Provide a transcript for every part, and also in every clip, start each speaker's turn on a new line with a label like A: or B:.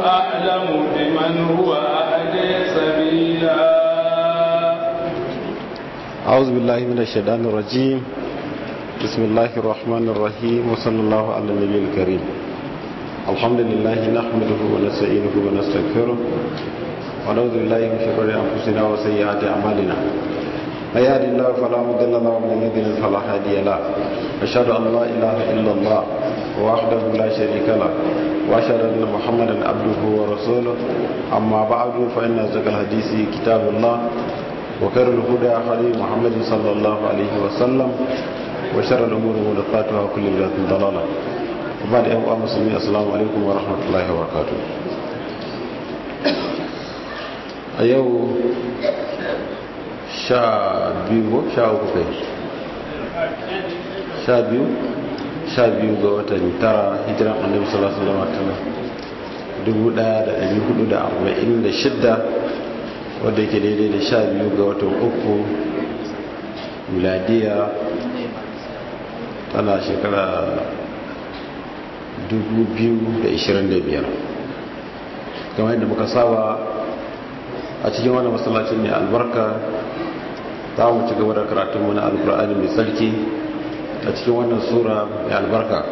A: أعلم بمن هو أهدي سبيلا
B: أعوذ بالله من الشيطان الرجيم بسم الله الرحمن الرحيم وصلى الله على النبي الكريم الحمد لله نحمده ونستعينه ونستغفره ونعوذ بالله من شرور أنفسنا وسيئات أعمالنا من يهد الله فلا مضل له ومن يضلل فلا هادي له أشهد أن لا إله إلا الله وحده لا شريك له وأشهد أن محمدا عبده ورسوله أما بعد فإن أصدق الحديث كتاب الله وخير الهدى هدي محمد صلى الله عليه وسلم وشر الأمور محدثاتها وكل بدعة ضلالة وبعد أيها المسلمين السلام عليكم ورحمة الله وبركاته a yau sha biyu ko sha uku kai sha biyu sha biyu ga watan tara hijiran annabi sallallahu alaihi wasallam dubu daya da dari hudu da arba'in da shidda wadda yake daidai da sha biyu ga watan uku miladiya tana shekara dubu biyu da ishirin da biyar kamar yadda muka saba a cikin wani masallacin mai albarka za mu ci gaba da karatunmu na alkur'ani mai tsarki a cikin wannan sura mai albarka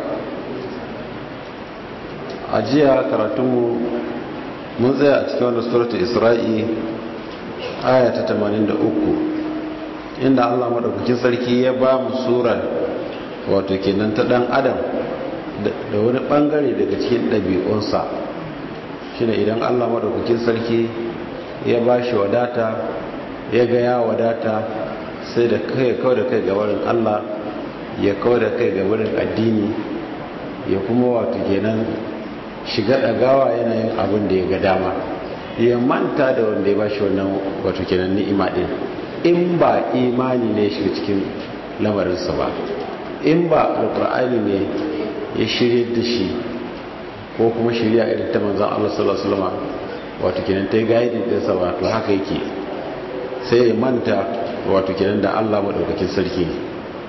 B: a jiya karatunmu mun tsaya a cikin wannan suratu isra'i aya ta 83 inda allah maɗaukakin sarki ya ba mu sura wato kenan ta ɗan adam da wani ɓangare daga cikin ɗabi'unsa shi idan allah maɗaukakin sarki ya ba shi wadata ya ga ya wadata sai da kai kawai da kai gabarin Allah ya kawai da kai gabarin addini ya kuma wato kenan shiga ɗagawa yanayin abin da ya ga dama ya manta da wanda ya ba shi wannan wato kenan ni'ima ɗin in ba imani ne shiga cikin lamarinsa ba in ba alƙur'ani ne ya shirye da shi ko kuma shirya irin ta manzan Allah sallallahu alaihi wasallam wato kenan ta yi gaidin ɗinsa wato haka yake sai ya manta wato kenan da allah maɗaukakin sarki ne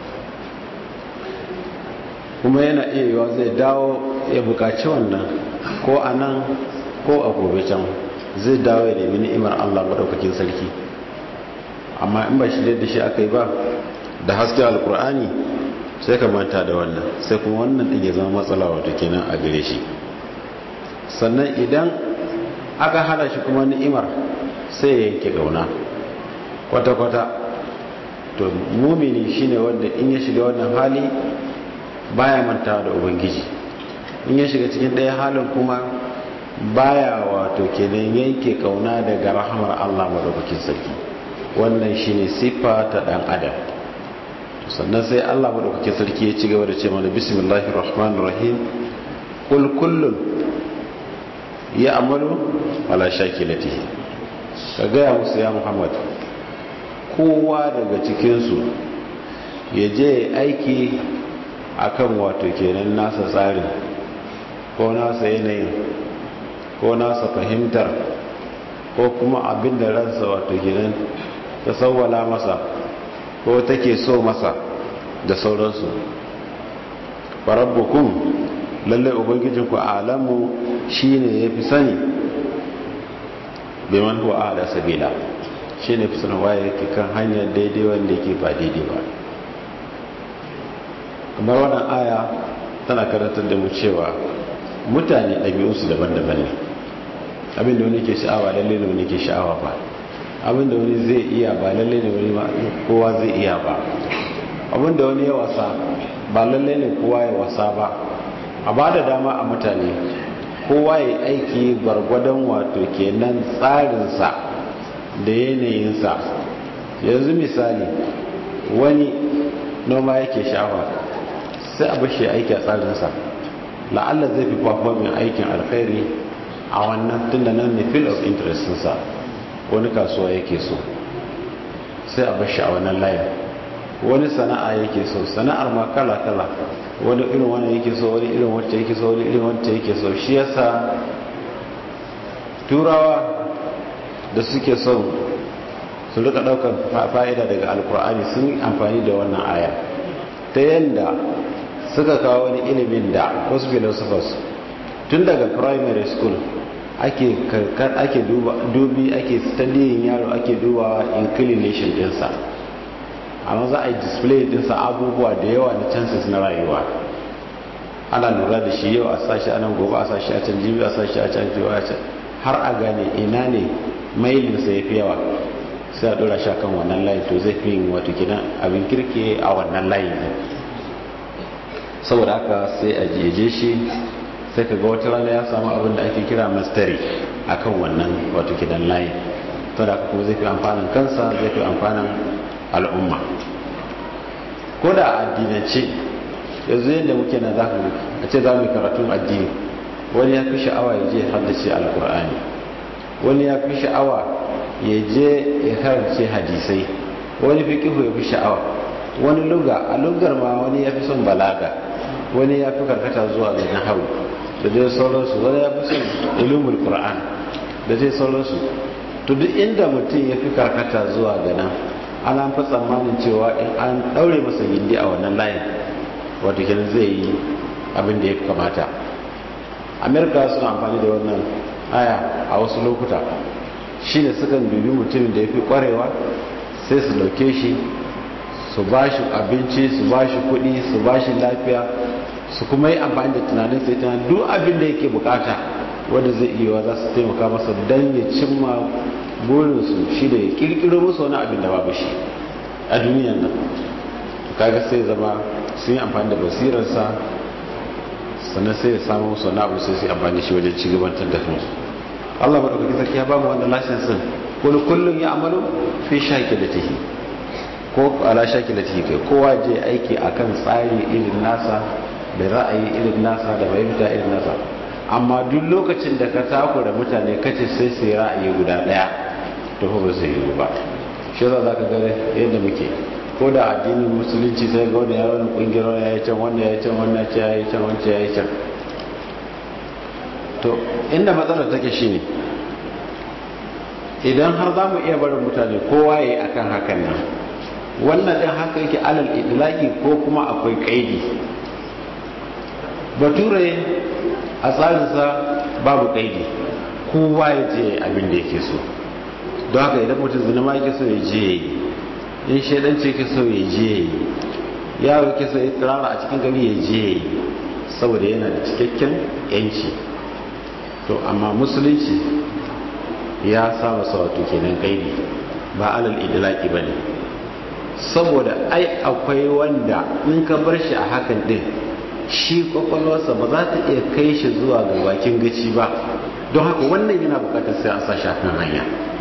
B: kuma yana iya yiwa zai dawo ya buƙaci wannan ko a nan ko a gobe can zai dawo ya nemi ni'imar allah maɗaukakin sarki amma in ba shirya da shi aka yi ba da haske alkur'ani sai ka manta da wannan sai kuma wannan ɗin ya zama matsala wato kenan a gare shi sannan idan aka hana shi kuma ni'imar sai ya yanke gauna kwata-kwata to mumini shine wanda in ya shiga wannan hali baya mantawa da ubangiji in ya shiga cikin ɗaya halin kuma baya wato kenan yanke kauna daga rahamar Allah madaukakin sarki wannan shine siffa ta dan adam sannan sai Allah madaukakin sarki ya ci gaba da ce mana bismillahir rahmanir rahim kul kullun ya amalu ala shakilatihi ka gaya musu ya muhammad kowa daga cikinsu ya je aiki akan wato kenan nasa tsarin ko nasa yanayin ko nasa fahimtar ko kuma abin da ransa wato kenan ta sauwala masa ko take so masa da sauransu farabbukun lalle ubangijinku alamu shine yafi sani biman huwa ala sabila shine fi sanin waye yake kan hanyar daidai wanda yake ba daidai ba kamar wannan aya tana karantar da mu cewa mutane ɗabi'unsu daban-daban ne abinda wani ke sha'awa lalle ne wani ke sha'awa ba abinda wani zai iya ba lalle ne wani kowa zai iya ba abinda wani ya wasa ba lalle ne kowa ya wasa ba a ba da dama a mutane kowa ya aiki gwargwadon wato kenan tsarinsa da yanayinsa yanzu misali wani noma yake shafa sai a bashi aiki a tsarinsa la'alla zai fi performing aikin alkhairi a wannan tunda nan ne field of interestinsa wani kasuwa yake so sai a bashi a wannan layin wani sana'a yake so sana'ar ma kala-kala wani irin wani yake so wani irin wacce yake so wani irin wacce yake so shi yasa turawa da suke son su rika daukar fa'ida daga alkur'ani sun amfani da wannan aya ta yadda suka kawo wani ilimin da wasu philosophers tun daga primary school ake karkar ake dubi ake studying yaro ake dubawa inclination dinsa amma za a yi display dinsa abubuwa da yawa na chances na rayuwa ana lura da shi yau a sashi a nan gobe a sashi a can jibi a sashi a can jibi a can har a gane ina ne mailinsa ya fi yawa sai a dora shi kan wannan layin to zai fi yin wato gidan abin kirki a wannan layin saboda haka sai a jeje shi sai ka ga wata rana ya samu abin da ake kira mastari akan wannan wato gidan layin to da kuma zai fi amfanin kansa zai fi amfanin al'umma ko da addinance yanzu yadda muke na za a ce za mu karatun addini wani ya fi sha'awa ya je haddace alkur'ani wani ya fi sha'awa ya je ya karance hadisai wani fi kihu ya fi sha'awa wani luga a lugar ma wani ya fi son balaga wani ya fi karkata zuwa ga nahawu da dai sauransu wani ya fi son ilumul qur'an da dai sauransu to duk inda mutum ya fi karkata zuwa ga nan ana fi tsammanin cewa in an daure masa gindi a wannan layin wato kenan zai yi abin da ya kamata amerika suna amfani da wannan aya a wasu lokuta shine sukan dubi mutumin da ya fi kwarewa sai su dauke shi su ba shi abinci su ba shi kudi su ba shi lafiya su kuma yi amfani da tunanin sai tunanin duk abin da yake bukata wanda zai iya za su taimaka masa don ya cimma burinsu shi da ya kirkiro musu wani abin da babu shi a duniyan nan kaga sai zama sun yi amfani da basirarsa sannan sai ya samu musu wani abu sai su yi amfani shi wajen ci gabatar da kansu Allah ba ɗaukaki sarki ya ba mu wannan lasinsin wani kullum ya amalu fi shaki da tihi ko ala shaki da tihi kai kowa je aiki akan tsari irin nasa da ra'ayi irin nasa da fahimta irin nasa amma duk lokacin da ka takura mutane kace sai sai ra'ayi guda ɗaya to ba zai yi ba shi za ka ga yadda muke ko da addinin musulunci sai ga wani yaron kungiyar ya yi can wanda ya yi can wanda ya yi can wanda ya yi can to inda matsalar take shine idan har za mu iya barin mutane kowa ya yi akan hakan nan wannan ɗin haka yake alal idlaki ko kuma akwai kaidi bature a tsarinsa babu kaidi kowa ya je abin da yake so don haka idan mutum zina ma yake so ya je ya yi in shaidanci ke so ya je yi yaro ke so ya tsirara a cikin gari ya je yi saboda yana da cikakken yanci to amma musulunci ya sa masa wato kenan kaidi ba alal idlaki bane saboda ai akwai wanda in ka bar shi a hakan din shi kwakwalwarsa ba za ta iya kai shi zuwa ga bakin gaci ba don haka wannan yana bukatar sai an sa shafin hanya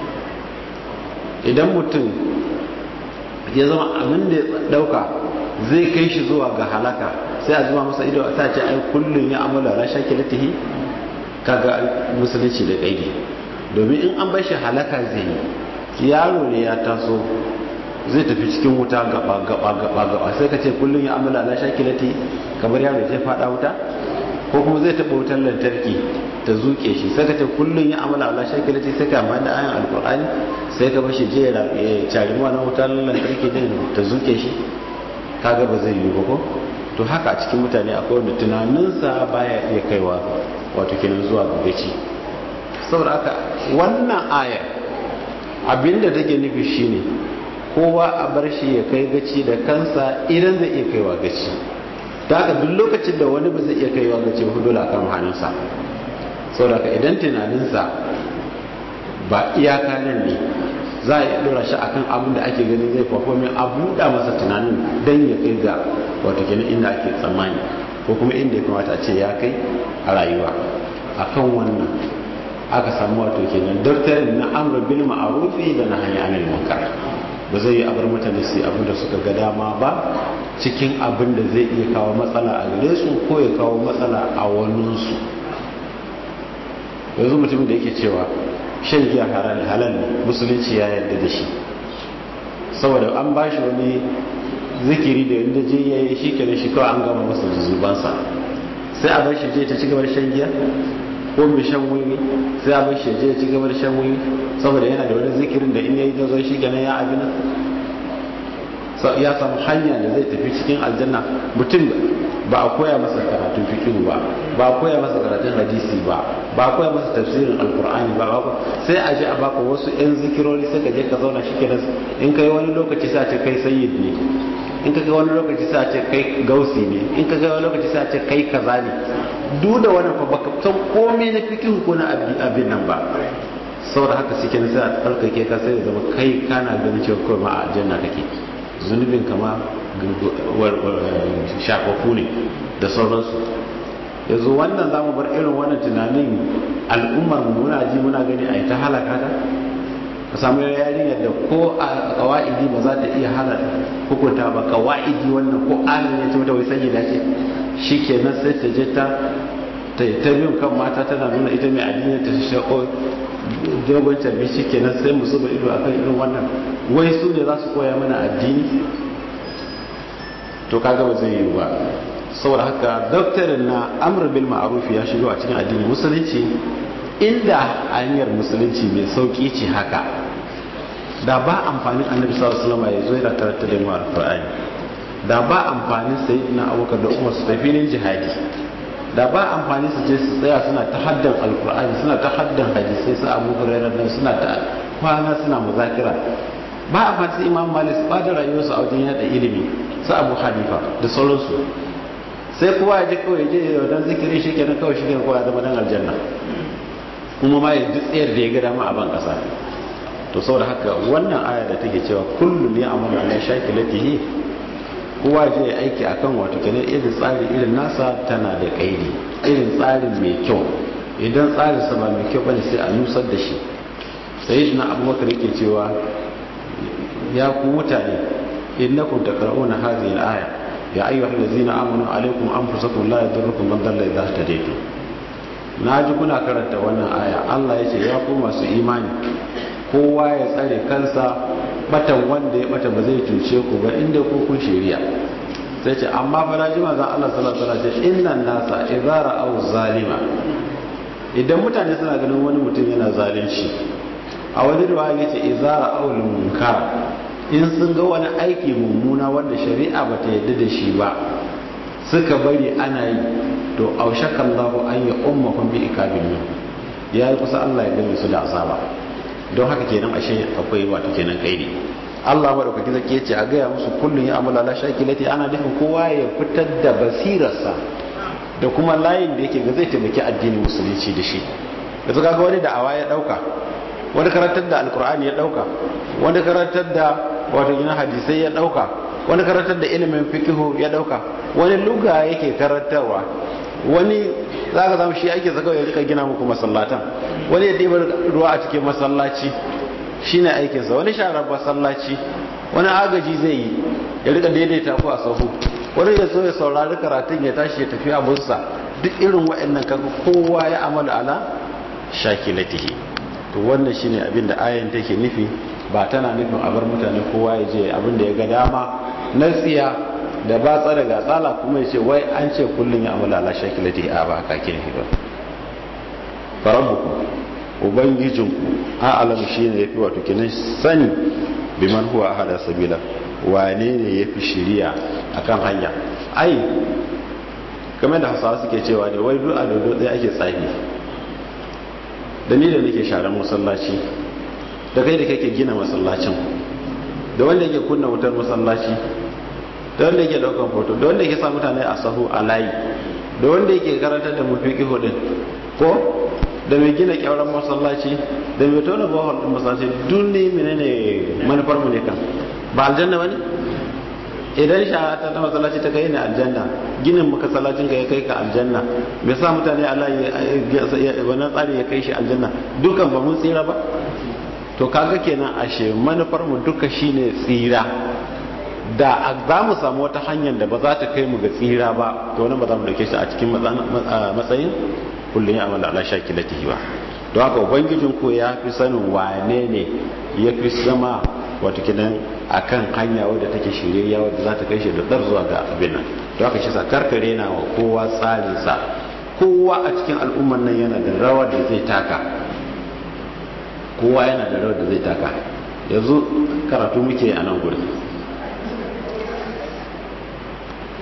B: idan mutum ya zama abin da ya dauka zai kai shi zuwa ga halaka sai a zuwa masa ido ta ce ai kullum ya amala na shakilatihi kaga musulunci da kaidi domin in an bar shi halaka zai yi yaro ne ya taso zai tafi cikin wuta gaba gaba gaba gaba sai ka ce kullum ya amala na shakilati kamar yaro zai fada wuta ko kuma zai taɓa wutar lantarki ta zuke shi sai ka ce kullum ya amala ala shakilati sai ka amfani da ayan alkur'ani sai ka bashi je ya cari na wutar lantarki din ta zuke shi kaga ba zai yi ba ko to haka a cikin mutane akwai wanda tunaninsa baya iya kaiwa wato kenan zuwa ga gaci saboda haka wannan aya abinda take nufi shine kowa a bar shi ya kai gaci da kansa idan zai iya kaiwa gaci ta haka duk lokacin da wani ba zai iya kaiwa gaci hudu a kan hannunsa saboda haka idan tunaninsa ba iyaka nan ne za a yi dora shi akan abin da ake ganin zai performin a buɗa masa tunanin don ya kai ga wato kenan inda ake tsammani ko kuma inda ya kamata a ce ya kai a rayuwa akan wannan aka samu wato kenan daftarin na amr bil ma'rufi da na hanyar anil munkar ba zai yi abar mutane su abin da suka ga dama ba cikin abin da zai iya kawo matsala a gare su ko ya kawo matsala a waninsu yanzu mutumin da yake cewa shan giya halal ne musulunci ya yarda da shi saboda an ba shi wani zikiri da yadda je ya yi shi kenan shi kawai an gama masa zubansa sai a bar shi je ta ci gaba da shan giya ko mai shan wiwi sai a bar shi je ci gaba da shan wiwi saboda yana da wani zikirin da in yayi da zo shi kenan ya abin ya samu hanya da zai tafi cikin aljanna mutum ba a koya masa karatun fikihu ba ba a koya masa karatun hadisi ba ba a koya masa tafsirin alkur'ani ba sai a je a baka wasu yan zikirori sai ka je ka zauna shi kenan in kai wani lokaci sai a ce kai sayyid ne in ka ga wani lokaci sai a ce kai gausi ne in ka ga wani lokaci sai a ce kai kaza ne duk da wannan fa baka san komai na fikihu ko na abin nan ba saboda haka suke na sai a tsarkake ka sai zama kai kana ganin cewa kawai ma a aljanna kake zunubin kama shafafu ne da sauransu yanzu wannan za mu bar irin wannan tunanin al'ummar muna ji muna gani a yi ta halaka ta ka samu yarinyar da ko a kawa'idi ba za ta iya hana hukunta ba kawa'idi wannan ko alin ya ce mata wai sanyi dace shi kenan sai ta je ta ta ta bin kan mata tana nuna ita mai addini ta shako dogon tarbi shi kenan sai mu zuba ido akan irin wannan wai su ne za su koya mana addini to kaga ba zai yi ba saboda haka doktorin na amr bil ma'ruf ya shigo a cikin addini musulunci inda hanyar musulunci mai sauki ce haka da ba amfanin annabi sallallahu alaihi wasallam ya zo yana karanta da mu alqur'ani da ba amfanin sayyidina abubakar da umar su tafi filin jihadi da ba amfani su je su tsaya suna ta haddan alkur'ani suna ta haddan hadisai su abu hurairar nan suna ta kwana suna muzakira ba amfani su imam malik ba da rayuwarsu a wajen yada ilimi su abu hanifa da sauransu sai kowa ya je kawai je ya dan zikiri shi kenan kawai shi kenan kowa ya zama dan aljanna kuma ma ya duk tsayar da ya ga dama a ban kasa to saboda haka wannan aya da take cewa kullum ya amana ala shakilatihi kowa je aiki akan wato kenan irin tsari irin nasa tana da kaidi irin tsarin mai kyau idan tsarin sa ba mai kyau bane sai a nusar da shi sai na abubakar yake cewa ya ku mutane innakum taqra'una hadhihi al-aya ya ayyuhal ladzina amanu alaykum anfusakum la yadurrukum man dalla idha ihtadaytum naji kuna karanta wannan aya Allah yace ya ku masu imani kowa ya tsare kansa batan wanda ya bata ba zai cuce ku ba inda ku kun shari'a sai ce amma fa naji manzon Allah sallallahu alaihi wasallam ce innan nasa idza ra'aw zalima idan mutane suna ganin wani mutum yana zalunci a wani riwaya yace idza ra'aw munkar in sun ga wani aiki mummuna wanda shari'a bata yadda da shi ba suka bari ana yi to aushakallahu an ya ummahum bi ikabil ya yi kusa Allah ya gani su da azaba don haka kenan ashe akwai wato kenan kaidi Allah madaukaki zake yace a gaya musu kullun ya amala la shakilati ana nufin kowa ya fitar da basirarsa da kuma layin da yake ga zai taimaki addinin musulunci da shi yanzu kaga wani da awa ya dauka wani karantar da alkur'ani ya dauka wani karantar da wato gina hadisai ya dauka wani karantar da ilimin fikihu ya dauka wani luga yake karantarwa wani za ka zama shi ake zaka ya rika gina muku masallatan wani ya ɗibar ruwa a cikin masallaci shi ne aikinsa wani sharar masallaci wani agaji zai yi ya rika daidaita ku a sahu wani ya so ya saurari karatun ya tashi ya tafi abunsa duk irin waɗannan kaga kowa ya amala ala shakilatihi to wannan shine abin da ayan take nufi ba tana nufin a bar mutane kowa ya je abin da ya ga dama na tsiya da ba tsara ga tsala kuma ya ce wai an ce kullum ya amala ala shakilati a ba haka kin ba farabuku ubangijinku a alam shi ne ya fi wato kinan sani biman huwa a hada sabila wane ne ya fi shiriya a kan hanya ai kamar da hausawa suke cewa ne wai duk a dodo ɗaya ake tsafi da ni da nake sharan masallaci da kai da kake gina masallacin da wanda yake kunna wutar masallaci da wanda yake daukan foto da wanda yake sa mutane a sahu a layi da wanda yake karantar da mafiki hudun ko da mai gina kyauran masallaci da mai tona bawon din masallaci duk ne menene manufar mu ne kan ba aljanna bane idan sha ta ta masallaci ta kai ne aljanna ginin maka sallacin ka ya kai ka aljanna me sa mutane a layi wannan tsari ya kai shi aljanna dukan ba mun tsira ba to kaga kenan ashe manufar mu duka shine tsira da za mu samu wata hanyar da ba za ta kai mu ga tsira ba to wani ba za mu dauke shi a cikin matsayin kullum ya amala ala shakilatihi ba don haka ubangijin ko ya fi sanin wane ne ya fi zama wata kinan akan hanya wadda take shirya wadda za ta kai shi da dar zuwa ga abin nan don haka shi sa karkare na wa kowa tsarinsa kowa a cikin al'ummar nan yana da rawar da zai taka kowa yana da rawar da zai taka yanzu karatu muke a nan gurin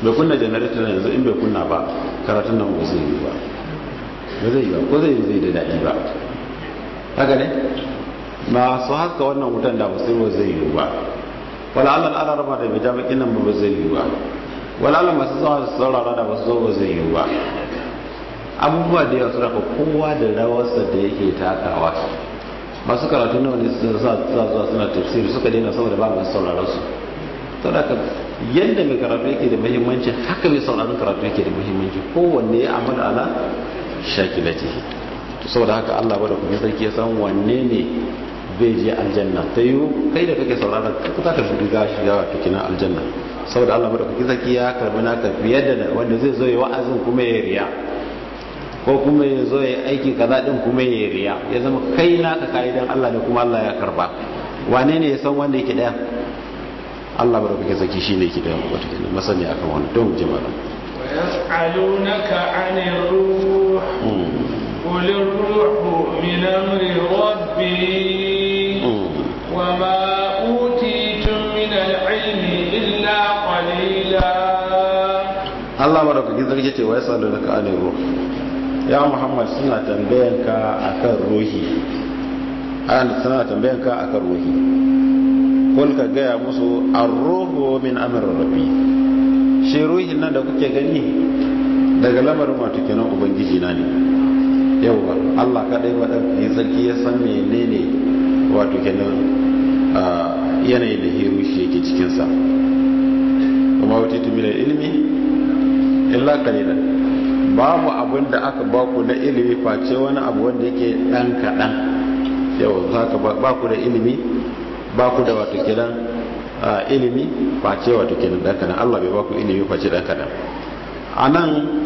B: bai kunna generator yanzu in bai kunna ba karatun nan ba zai yi ba ba zai yi ba ko zai yi zai da daɗi ba haka ne masu haka wannan wutan da basu ba zai yi ba wala Allah ala rama da bai jami'in nan ba zai yi ba wala Allah masu zama su saurara da basu zo ba zai yi ba abubuwa da yawa suna ka kowa da rawarsa da yake takawa masu karatu nawa ne su sa zuwa suna tafsiri suka daina saboda ba masu sauraron su saboda yadda mai karatu yake da muhimmanci haka mai sauraron karatu yake da muhimmanci kowanne ya amala ala shakilatihi saboda haka Allah bada kuma sarki ya san wanne ne zai je aljanna ta yi kai da kake sauraron ka za ka shiga shiga wato kina aljanna saboda Allah bada kuma sarki ya karbi naka fiye da wanda zai zo ya wa'azin kuma ya riya ko kuma ya zo ya aiki kaza din kuma ya riya ya zama kai naka kai dan Allah ne kuma Allah ya karba wane ne ya san wanda yake daya Allah bada kuma sarki shine yake da wato kina masani akan wannan don jama'a
A: ويسألونك عن الروح قل الروح من أمر ربي وما أوتيتم من العلم إلا قليلا
B: Allah madaukakin sarki ce wa ya salo daga anin ruh ya Muhammad suna tambayanka akan ruhi an suna tambayanka akan ruhi kul ka gaya musu ar-ruhu min amr rabbi shi ruhin nan da kuke gani daga lamarin wato kenan ubangiji na ne yauwa Allah kadai waɗanda sarki ya san menene wato kenan yanayin da hiru shi yake cikinsa kuma wata tumila ilimi illa kalilan babu abin da aka baku na ilimi face wani abu wanda yake ɗan kaɗan yau za ka baku da ilimi baku da wato kenan ilimi face wato kenan ɗan kaɗan Allah bai baku ilimi face ɗan kaɗan a nan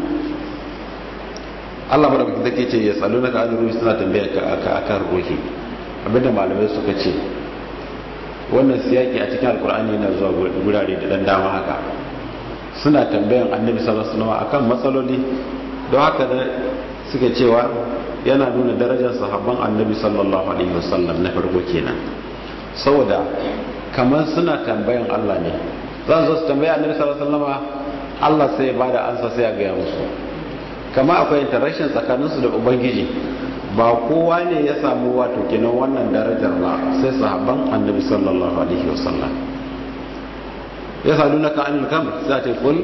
B: Allah ba da kuka take ce ya tsalo na ka'adar ruhi suna tambaya ka akan ruhi abinda malamai suka ce wannan siyaki a cikin alkur'ani yana zuwa gurare da dan dama haka suna tambayan annabi sallallahu alaihi wasallam akan matsaloli don haka da suke cewa yana nuna darajar sahabban annabi sallallahu alaihi wasallam na farko kenan saboda kamar suna tambayan Allah ne zan zo su tambaya annabi sallallahu alaihi wasallam Allah sai ya bada ansa sai ya gaya musu kama akwai interaction tsakaninsu da ubangiji ba kowa ne ya samu wato kenan wannan darajar ba sai sahabban annabi sallallahu alaihi wasallam ya sadu na ka'an alkamr sai a ce kul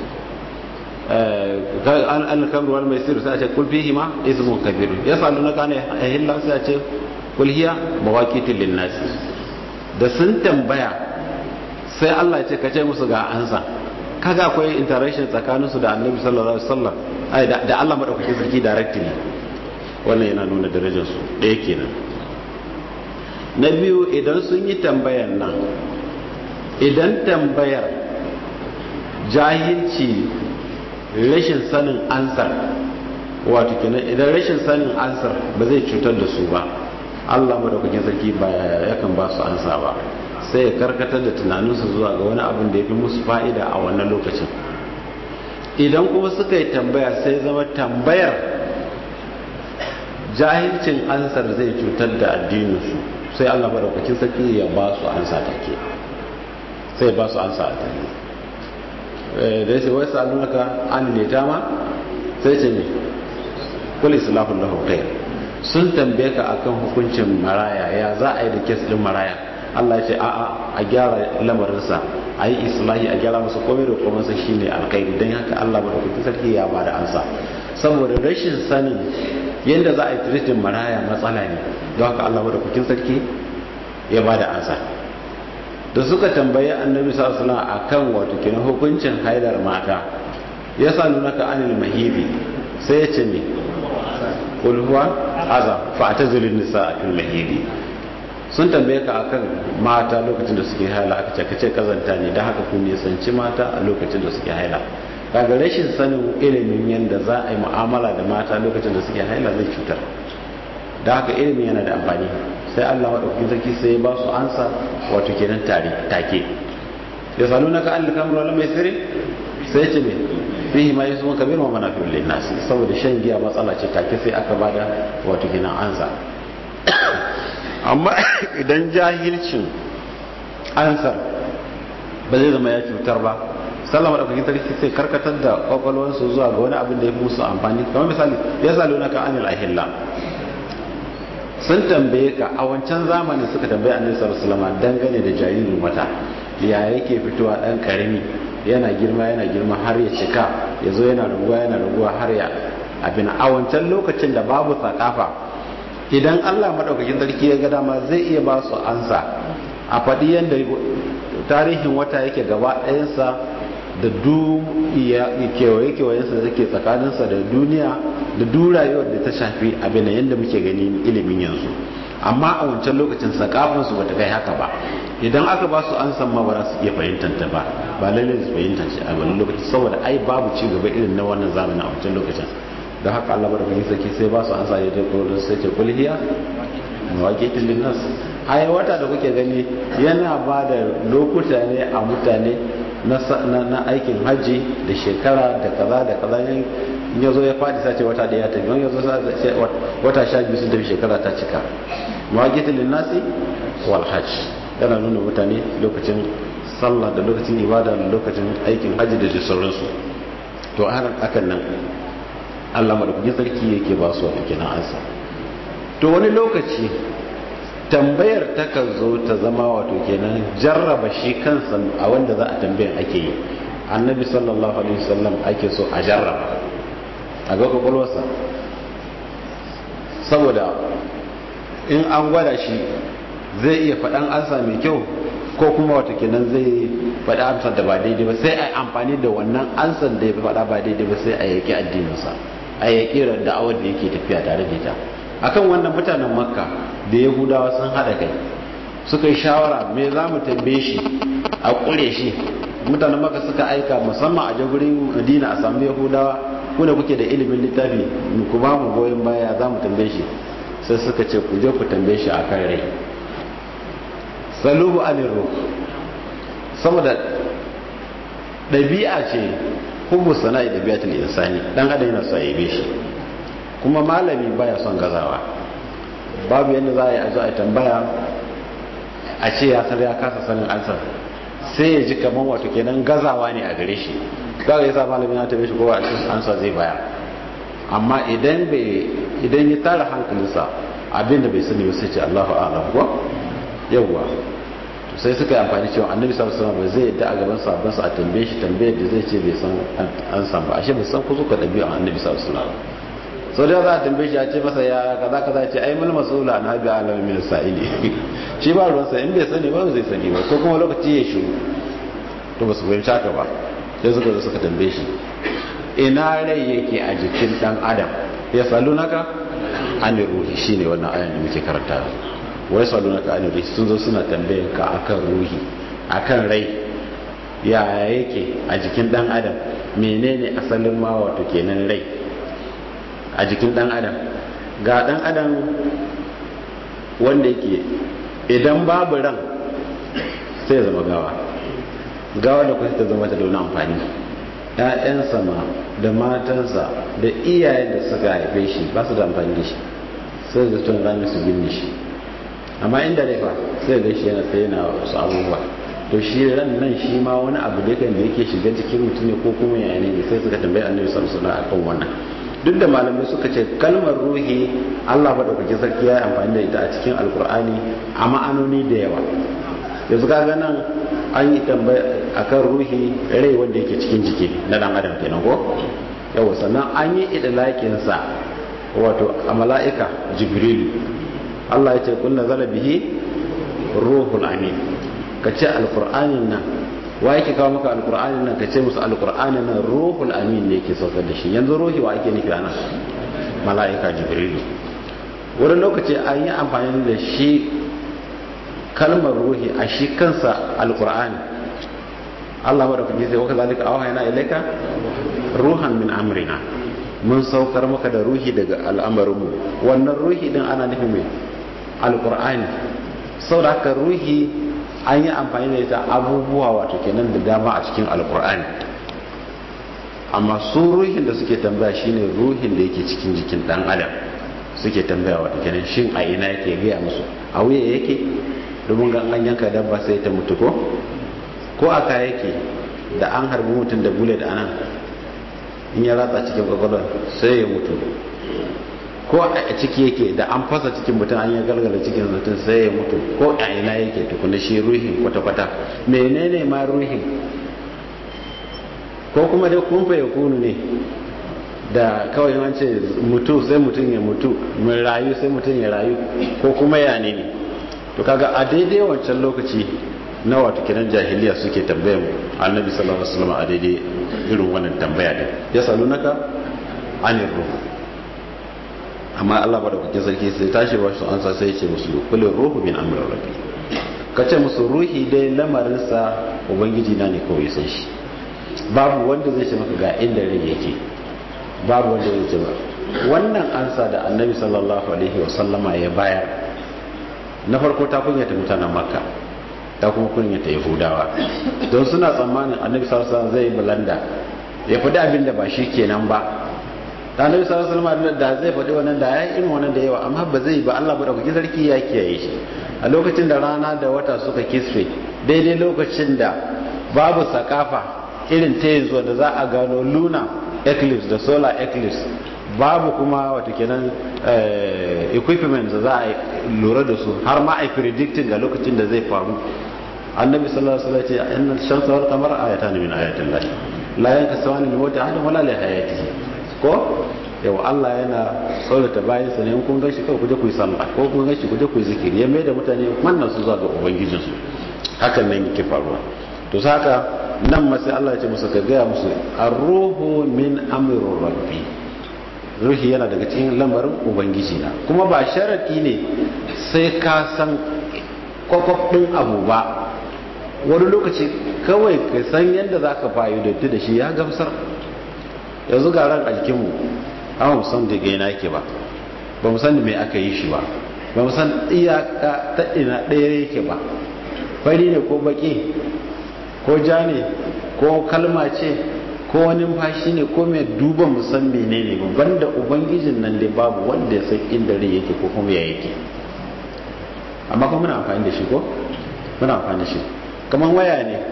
B: an alkamr wal maisir sai a ce kul fihi ma ismun kabir ya sadu na ka'an ahilla sai a ce kul hiya mawaqitul linnas da sun tambaya sai Allah ya ce ka ce musu ga ansa kaga akwai interaction tsakaninsu da annabi sallallahu alaihi wasallam ai da Allah madaukakin sarki directly wannan yana nuna darajar su ɗaya kenan na biyu idan sun yi tambayar nan idan tambayar jahilci rashin sanin ansar wato kenan idan rashin sanin ansar ba zai cutar da su ba Allah madaukakin sarki ba yakan ba su ansa ba sai ya karkatar da tunaninsu zuwa ga wani abin da ya fi musu fa'ida a wannan lokacin idan kuma suka yi tambaya sai zama tambayar jahilcin ansar zai cutar da addininsu sai allah maɗaukakin sarki ya ba su ansa take sai ba su ansa a take da ya ce wai sa'alunaka an leta ma sai ce ne kuli islahun lahu khair sun tambaye ka akan hukuncin maraya ya za a yi da kes din maraya Allah ya ce a'a a gyara lamarinsa a yi islahi a gyara masa komai da komansa shine alkhairi don haka Allah madaukakin sarki ya ba da ansa saboda rashin sanin yadda za a yi tiritin maraya matsala ne don haka Allah madaukakin sarki ya ba da ansa da suka tambayi annabi sallallahu alaihi wasallam akan wato kenan hukuncin haidar mata ya sa nuna ka anil mahidi sai ya ce ne qul huwa azab fa atazilun nisaa fil mahidi sun tambaye ka akan mata lokacin da suke haila aka ce kace kazanta ne da haka kun nisanci mata a lokacin da suke haila kaga rashin sanin ilimin yadda za a yi mu'amala da mata lokacin da suke haila zai cutar da haka ilimin yana da amfani sai Allah madaukakin sarki sai ya ba su ansa wato kenan tare take ya salu naka an likamar wala mai sirri sai ce me fihi ma yusuf kabir wa manafi'ul linnas saboda shan giya matsala ce take sai aka bada wato kenan ansa amma idan jahilcin ansar ba zai zama ya cutar ba sallama da kuke sarki sai karkatar da kwakwalwarsu zuwa ga wani abin da ya fi musu amfani kamar misali ya salo na ka anil ahilla sun tambaye ka a wancan zamanin suka tambaye annabi sallallahu alaihi wasallam dangane da jaririn wata ya yake fitowa dan karami yana girma yana girma har ya cika yazo yana raguwa yana raguwa har ya abin a wancan lokacin da babu sakafa idan Allah madaukakin sarki ya ga dama zai iya ba su ansa a faɗi yadda tarihin wata yake gaba ɗayansa da du kewaye-kewayensa da take tsakaninsa da duniya da du rayuwar da ta shafi abin da yadda muke gani ilimin yanzu amma a wancan lokacin sakafinsu ba ta kai haka ba idan aka ba su an san ma ba za su iya fahimtar ta ba ba lalle su fahimtar shi a wani lokaci saboda ai babu ci gaba irin na wannan zamanin a wancan lokacin don haka Allah bada fahimta sarki sai ba su an sa ya da kodin sai ce kulhiya mawaƙitin linnas ai wata da kuke gani yana ba da lokuta ne a mutane na aikin hajji da shekara da kaza da kaza in ya zo ya faɗi sace wata ɗaya ta biyu ya zo wata sha biyu sun tafi shekara ta cika mawaƙitin linnasi wal hajj yana nuna mutane lokacin sallah da lokacin ibada da lokacin aikin hajji da sauransu to a hakan nan Allah madaukakin sarki yake ba su wata kenan ansa to wani lokaci tambayar takan zo ta zama wato kenan jarraba shi kansa a wanda za a tambayar ake yi annabi sallallahu alaihi wasallam ake so a jarraba a ga kwakwalwarsa saboda in an gwada shi zai iya faɗan ansa mai kyau ko kuma wato kenan zai faɗi amsar da ba daidai ba sai a yi amfani da wannan ansar da ya faɗa ba daidai ba sai a yaki addininsa a yaki da'awar da yake tafiya tare da ita akan wannan mutanen makka da yahudawa sun hada kai suka yi shawara me za mu tambaye shi a kure shi mutanen makka suka aika musamman a jagurin madina a samu yahudawa ku da kuke da ilimin littafi ku ba mu goyon baya za mu tambaye shi sai suka ce ku je ku tambaye shi a kan rai salubu anir ruh saboda ɗabi'a ce hubbu sana'i ɗabi'atul insani dan adam yana so ya yabe shi kuma malami baya son gazawa babu yadda za a yi a zo a tambaya a ce ya san ya kasa sanin ansar sai ya ji kamar wato kenan gazawa ne a gare shi kaga yasa malami na tabe shi ko a cikin ansa zai baya amma idan bai idan ya tara hankalinsa abinda bai sani ba sai ce Allahu a'lam ko yawa sai suka yi amfani cewa annabi sallallahu alaihi wasallam zai yadda a gaban sahabban sa a tambaye shi tambayar da zai ce bai san an san ba ashe bai san ku zuka dabi'a annabi sallallahu alaihi wasallam sau da za a tambaye shi a ce masa ya kaza kaza ce ai mul masula na bi alam min sa'ili shi ba ruwansa in bai sani ba zai sani ba ko kuma lokaci ya shiru to ba su fahimci haka ba sai suka zo suka tambaye shi ina rai yake a jikin dan adam ya salu naka an ruhi shine wannan ayan da muke karanta wai salu naka an ruhi sun zo suna tambayen ka akan ruhi akan rai ya yake a jikin dan adam menene asalin ma wato kenan rai a jikin dan adam ga dan adam wanda yake idan babu ran sai ya zama gawa gawa da kusa ta zama ta da wani amfani ‘ya'yansa ma da matansa da iyayen da suka haife shi ba su da amfani da shi sai da tun rami su binne shi amma inda rai fa sai ga shi yana tsaye na wasu abubuwa to shi ran nan shi ma wani abu da kan da yake shiga cikin mutum ne ko kuma yaya ne sai suka tambayi annabi sallallahu alaihi wasallam akan wannan duk da malamai suka ce kalmar ruhi Allah madaukakin sarki ya yi amfani da ita a cikin alkur'ani a ma'anoni da yawa yanzu kaga nan an yi tambaya akan ruhi rai wanda yake cikin jiki na dan adam kenan ko yawa sannan an yi idlakin sa wato a mala'ika jibrilu Allah ya ce kun nazala bihi ruhul amin ka ce alkur'anin nan wa yake kawo maka alkur'ani nan ka ce musu alkur'ani nan ruhul amin ne yake saukar da shi yanzu ruhi wa ake nufi ana mala'ika jibrilu wani lokaci an yi amfani da shi kalmar ruhi a shi kansa alkur'ani Allah wa da kuke sai waka zalika awhayna ilayka ruhan min amrina mun saukar maka da ruhi daga al'amarinmu wannan ruhi din ana nufin mai alkur'ani saboda haka ruhi an yi amfani da ita abubuwa wato kenan da dama a cikin alkur'ani amma su ruhin da suke tambaya shine ruhin da yake cikin jikin dan adam suke tambaya wato kenan shin a ina yake gaya musu a wuya yake domin ga an yanka dabba sai ta mutu ko ko aka yake da an harbi mutum da bullet a nan in ya ratsa cikin kwakwalwar sai ya mutu ko a ciki yake da an fasa cikin mutum an ya galgala cikin mutum sai ya mutu ko a ina yake tukuna shi ruhin kwata-kwata menene ma ruhin ko kuma dai kumfa ya kunu ne da kawai wance mutu sai mutum ya mutu mai rayu sai mutum ya rayu ko kuma ya ne ne to kaga a daidai wancan lokaci na wato kiran jahiliya suke tambayan annabi sallallahu alaihi wasallam a daidai irin wannan tambaya din ya salunaka anir ruh amma Allah madaukakin sarki sai tashi ba su ansa sai ya ce musu kullu ruhu min amri rabbi kace musu ruhi dai lamarin sa ubangiji na ne kawai san shi babu wanda zai ce maka ga inda rai yake babu wanda zai ce ba wannan ansa da annabi sallallahu alaihi wasallama ya bayar na farko ta kunyata mutanen makka ta kuma kunyata yahudawa don suna tsammanin annabi sallallahu alaihi zai balanda ya faɗi abin da ba shi kenan ba ta annabi sallallahu alaihi da zai faɗi wannan da ya irin wannan da yawa amma ba zai ba Allah ba da kuke sarki ya kiyaye shi a lokacin da rana da wata suka kisfe daidai lokacin da babu sakafa irin ta yanzu da za a gano luna eclipse da solar eclipse babu kuma wata kenan equipment da za a lura da su har ma a predicting ga lokacin da zai faru annabi sallallahu alaihi wasallam ce inna shamsa wal qamara ayatan min ayatin lahi la yankasawani li mawti ahadin wala li hayatihi ko yau Allah yana tsorata bayan sa ne kun gashi kawai kuje ku yi sallah ko kun gashi kuje ku yi zikiri ya mai da mutane mannan su zuwa ga ubangijinsu hakan nan yake faruwa to saka nan ma sai Allah ya ce musu ka gaya musu ar-ruhu min amri rabbi ruhi yana daga cikin lamarin ubangiji na kuma ba sharadi ne sai ka san kwakwaf din abu ba wani lokaci kawai ka san yadda za ka fa'idantu da shi ya gamsar yanzu ga ran a jikinmu amma mu san daga yana yake ba ba mu san me aka yi shi ba ba mu san iyaka ta ina ɗaya yake ba fari ne ko baki ko ja ne ko kalma ce ko wani fashi ne ko mai duba musan menene ba banda ubangijin nan dai babu wanda ya san inda rai yake ko kuma ya yake amma kuma muna amfani da shi ko muna amfani da shi kamar waya ne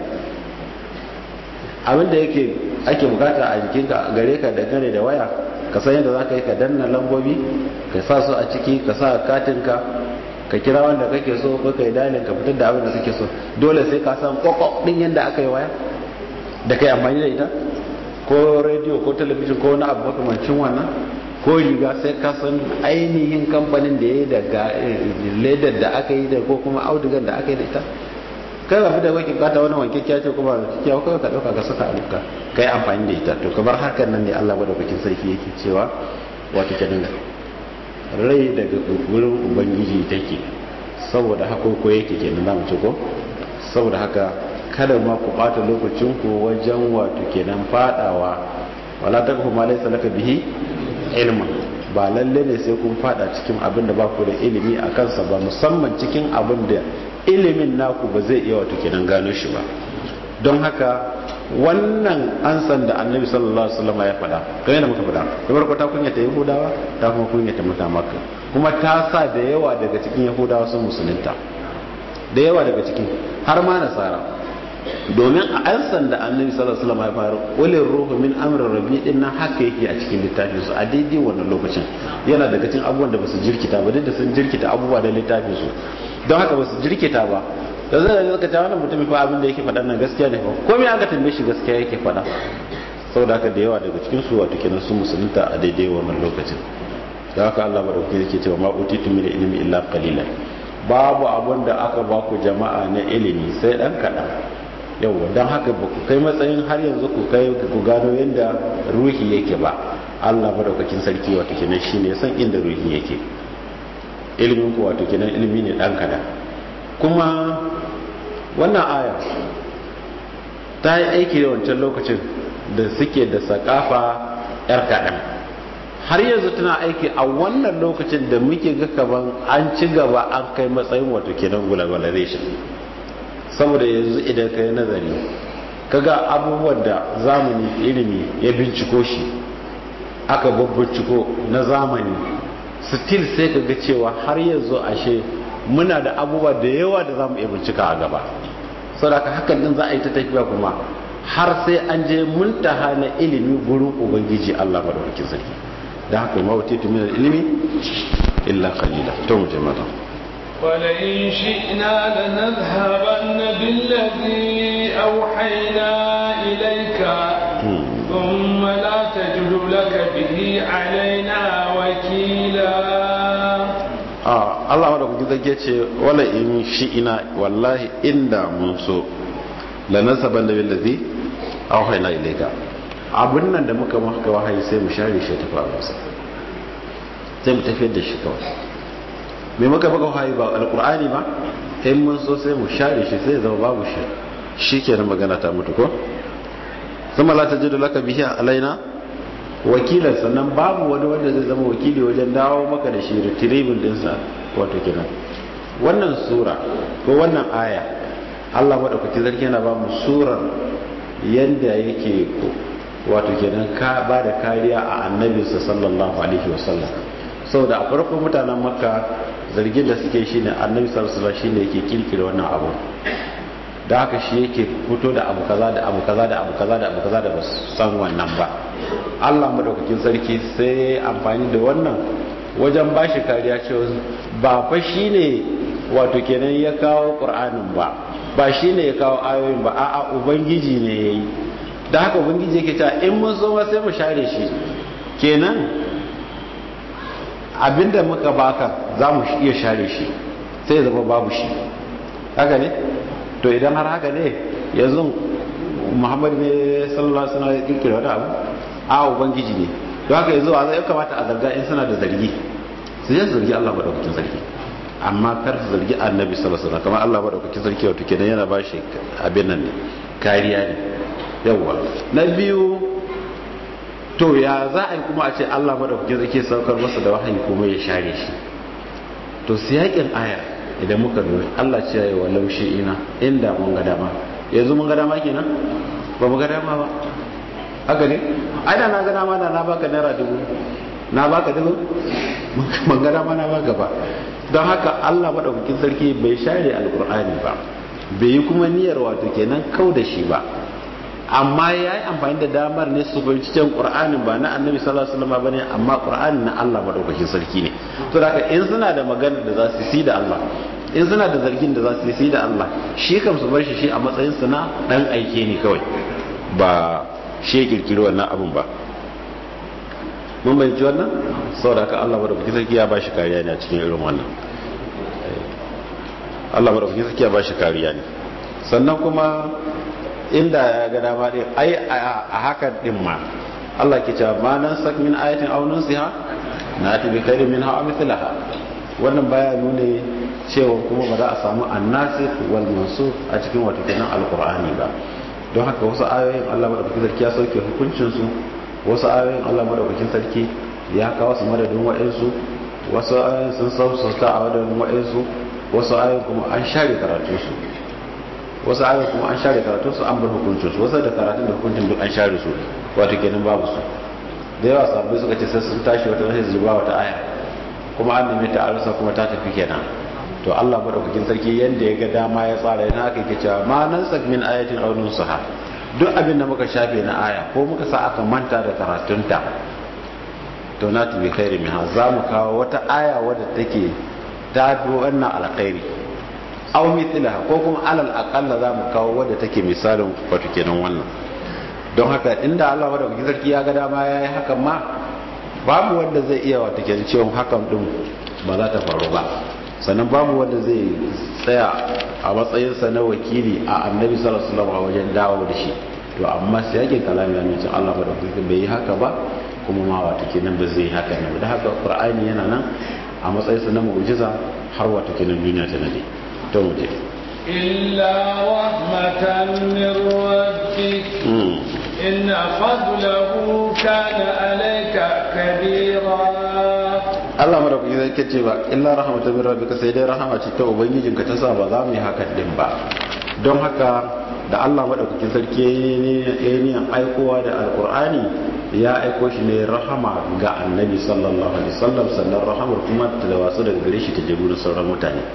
B: abinda yake ake bukata a jikinka gare ka dangane da waya ka san yadda za ka yi ka danna lambobi ka sa su a ciki ka sa katinka ka kira wanda kake so ko ka yi dalin ka fitar da abin da kake so dole sai ka san kwakwak din yadda aka yi waya da kai amfani da ita ko rediyo ko talabijin ko wani abu makamancin wannan ko riga sai ka san ainihin kamfanin da ya yi daga ledar da aka yi da ko kuma audigar da aka yi da ita kai ba fi da wakil kata wani wanke kya ce kuma kya kawai ka dauka ka saka aluka kai amfani da ita to kamar hakan nan ne Allah madaukakin sarki yake cewa wato kenan rai daga wurin ubangiji take saboda haka ko yake kenan zamu ce ko saboda haka kada ma ku bata lokacin ku wajen wato kenan fadawa wala takfu ma laysa laka bihi ilma ba lalle ne sai kun fada cikin abin da ba ku da ilimi a kansa ba musamman cikin abin da ilimin naku ba zai iya wato kenan gano shi ba don haka wannan ansan da annabi sallallahu alaihi wasallam ya faɗa kai yana muka faɗa kamar ko ta kunyata yahudawa ta kuma kunyata mutan makka kuma ta sa da yawa daga cikin yahudawa sun musulunta da yawa daga cikin har ma nasara domin a ansan da annabi sallallahu alaihi wasallam ya fara ulil ruhu min amri rabbi din nan haka yake a cikin littafin su a daidai wannan lokacin yana daga cikin abubuwan da basu jirkita ba duk da sun jirkita abubuwa da littafin su don haka basu jirkita ba da zai da zaka ta wannan mutumin fa abin da yake faɗa nan gaskiya ne fa komai aka tambaye shi gaskiya yake faɗa saboda haka da yawa daga cikin su wato kenan sun musulunta a daidai wannan lokacin da haka Allah madaukakin yake cewa ma utitu min ilmi illa qalilan babu abun da aka ba ku jama'a na ilimi sai dan kaɗan yauwa don haka ba ku kai matsayin har yanzu ku kai ku gano yadda ruhi yake ba Allah madaukakin sarki wato kenan shine san inda ruhi yake ilimin ku wato kenan ilimi ne dan kada kuma wannan aya ta yi aiki da wancan lokacin da suke da sakafa yar kaɗan har yanzu tana aiki a wannan lokacin da muke ga kaman an ci gaba an kai matsayin wato kenan globalization saboda yanzu idan ka yi nazari kaga abubuwan da zamani ilimi ya binciko shi aka babbinciko na zamani still sai ka ga cewa har yanzu ashe muna da abubuwa da yawa da zamu iya bincika a gaba saboda hakan din za a yi ta tafiya kuma har sai an je muntaha na ilimi gurin ubangiji Allah madaukakin sarki da haka ma wuce min ilimi illa qalila to mu je mata
A: ولئن شئنا لنذهبن بالذي أوحينا إليك ثم لا تجد لك به علينا وكيلا
B: Allah wadda kuka zage ce wala in shi'ina wallahi inda mun so la nasaban da billazi awhayna ilayka abun nan da muka maka wahayi sai mu share shi ta faru masa sai mu tafiyar da shi kawai me muka maka wahayi ba alqur'ani ba in mun so sai mu share shi sai zama babu shi shikenan magana ta mutu ko sama la tajidu laka bihi alaina wakilan sannan babu wani wanda zai zama wakili wajen dawo maka da shi retrieval dinsa wato kenan wannan sura ko wannan aya Allah madaukakin sarki yana ba mu surar yanda yake wato kenan ka ba da kariya a annabinsa sallallahu alaihi wasallam saboda a farko mutanen makka zargin da suke shine annabi sallallahu alaihi wasallam shine yake kirkire wannan abu da haka shi yake fito da abu kaza da abu kaza da abu kaza da abu kaza da ba san wannan ba Allah madaukakin sarki sai amfani da wannan wajen ba shi kariya cewa ba fa shine wato kenan ya kawo Qur'anin ba ba shine ya kawo ayoyin ba a'a ubangiji ne yayi da haka ubangiji yake cewa in mun zo ma sai mu share shi kenan abinda muka baka za mu iya share shi sai ya zama babu shi haka ne to idan har haka ne yanzu muhammadu ne sallallahu alaihi wasallam ya kirkira wani abu a ubangiji ne to haka yanzu a zai kamata a zarga in suna da zargi su je zargi Allah madaukakin sarki amma kar su zargi annabi sallallahu alaihi wasallam kamar Allah madaukakin sarki wato kenan yana ba shi abin nan ne kariya ne yawa na biyu to ya za a yi kuma a ce Allah madaukakin sarki saukar masa da wahayi kuma ya share shi to siyakin aya idan muka lura Allah ce yayi walau shi ina inda mun ga dama yanzu mun ga dama kenan ba mu ga dama ba haka ne ai da na ga dama da na baka naira dubu na baka dubu mun ga dama na baka ba don haka Allah madaukakin sarki bai share alkur'ani ba bai yi kuma niyyar wato kenan kau da shi ba amma ya yi amfani da damar ne su fahimci can ƙur'anin ba na annabi sallallahu alaihi wasallam bane amma ƙur'anin na Allah madaukakin sarki ne to haka in suna da magana da za su yi da Allah in suna da zargin da za su yi da Allah shi kam su bar shi shi a matsayin su na dan aike ne kawai ba shi ya kirkiri wannan abun ba mun bayyana wannan saboda haka Allah madaukakin sarki ya ba shi kariya ne a cikin irin wannan Allah madaukakin sarki ya ba shi kariya ne sannan kuma inda ya ga dama din ai a hakan din ma Allah ke cewa ma nan sak min ayatin aw nunsiha na ta bi khairin minha aw mithlaha wannan baya nuna cewa kuma ba za a samu annasikh wal mansukh a cikin wato kenan alqur'ani ba don haka wasu ayoyin Allah madaukakin sarki ya sauke hukuncin su wasu ayoyin Allah madaukakin sarki ya kawo su madadin wa'ansu wasu ayoyin sun sauka a madadin wa'ansu wasu ayoyin kuma an share karatu su wasu ayoyi kuma an share karatun su an bar hukuncin su wasu da karatun da hukuncin duk an share su wato kenan babu su da yawa sabbai suka ce sai sun tashi wata wani zuba wata aya kuma an nemi ta arsa kuma ta tafi kenan to Allah madaukakin sarki yanda ya ga dama ya tsara yana haka yake cewa ma nan sak min ayatin aw nunsaha duk abin da muka shafe na aya ko muka sa aka manta da karatunta to na tubi khairi min za mu kawo wata aya wadda take ta fi wannan alkhairi aw mithlaha ko kuma alal aqalla za mu kawo wadda take misalin wato kenan wannan don haka inda Allah madaukakin sarki ya ga dama yayi hakan ma babu wanda zai iya wato kenan cewa hakan din ba za ta faru ba sannan babu wanda zai tsaya a matsayin sa na wakili a annabi sallallahu alaihi wasallam a wajen dawo da shi to amma sai yake kalami ya nuna Allah madaukakin bai yi haka ba kuma ma wato kenan ba zai yi haka ne da haka qur'ani yana nan a matsayin sa na mu'jiza har wato kenan duniya ta nade توجه
A: إلا رحمة من ربك إن فضله كان عليك كبيرا
B: Allah madaukaki zai kace ba illa rahmatan min rabbika sai dai rahama ce ta ubangijinka ta sa ba za mu yi hakan din ba don haka da Allah madaukakin sarki ya yi aikowa da alkur'ani ya aiko shi ne rahama ga annabi sallallahu alaihi wasallam sannan rahamar kuma ta da wasu daga gare shi ta je gurin sauran mutane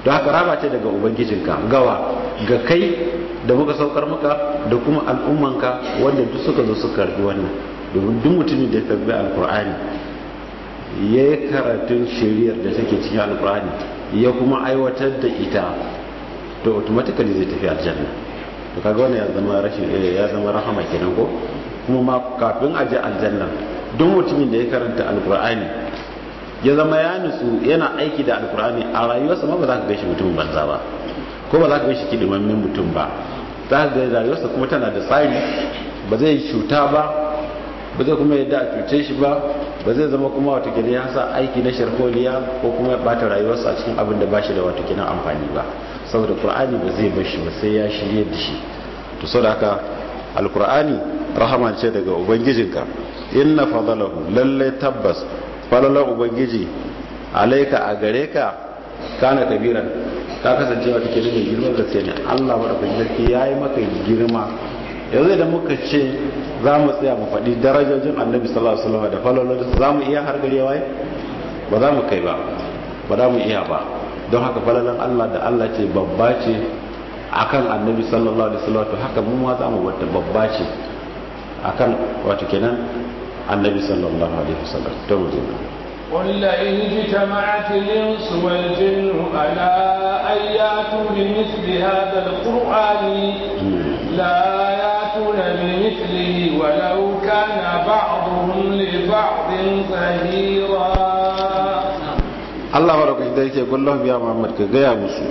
B: don haka raba ce daga ubangijinka gawa ga kai da muka saukar maka da kuma al'ummanka wanda duk suka zo suka karbi wannan domin duk mutumin da ya karbi alkur'ani ya yi karatun shiriyar da take cikin alkur'ani ya kuma aiwatar da ita to automatically zai tafi aljanna to kaga wannan ya zama rashin ya zama rahama kenan ko kuma ma kafin a je aljanna duk mutumin da ya karanta alkur'ani ya zama ya nutsu yana aiki da alkur'ani a rayuwarsa ma ba za ka gaishe mutum banza ba ko ba za ka gaishe kidimammin mutum ba za ka ga rayuwarsa kuma tana da tsari ba zai cuta ba ba zai kuma yadda a cuce shi ba ba zai zama kuma watakila ya sa aiki na sharholiya ko kuma ya bata rayuwarsa a cikin abin da ba shi da watakila amfani ba saboda qur'ani ba zai bar shi ba sai ya shirye da shi to saboda haka alqur'ani rahama ce daga ubangijinka inna fadalahu lalle tabbas falalar ubangiji alaika a gare ka kana kabiran ta kasance wata ke nuna girman gaske ne allah maɗaukakin sarki ya yi maka girma yanzu idan muka ce za mu tsaya mu faɗi darajojin annabi sallallahu alaihi wasallam da falalolin za mu iya har gare waye ba za mu kai ba ba za mu iya ba don haka falalan allah da allah ce babba ce akan annabi sallallahu alaihi wasallam to haka mu ma za mu wata babba ce akan wato kenan النبي صلى الله عليه وسلم توجه
A: قل لئن اجتمعت الإنس والجن على أن يأتوا بمثل هذا القرآن لا يأتون بمثله ولو كان بعضهم لبعض ظهيرا
B: الله بارك فيك يقول لهم يا محمد كجاء مسو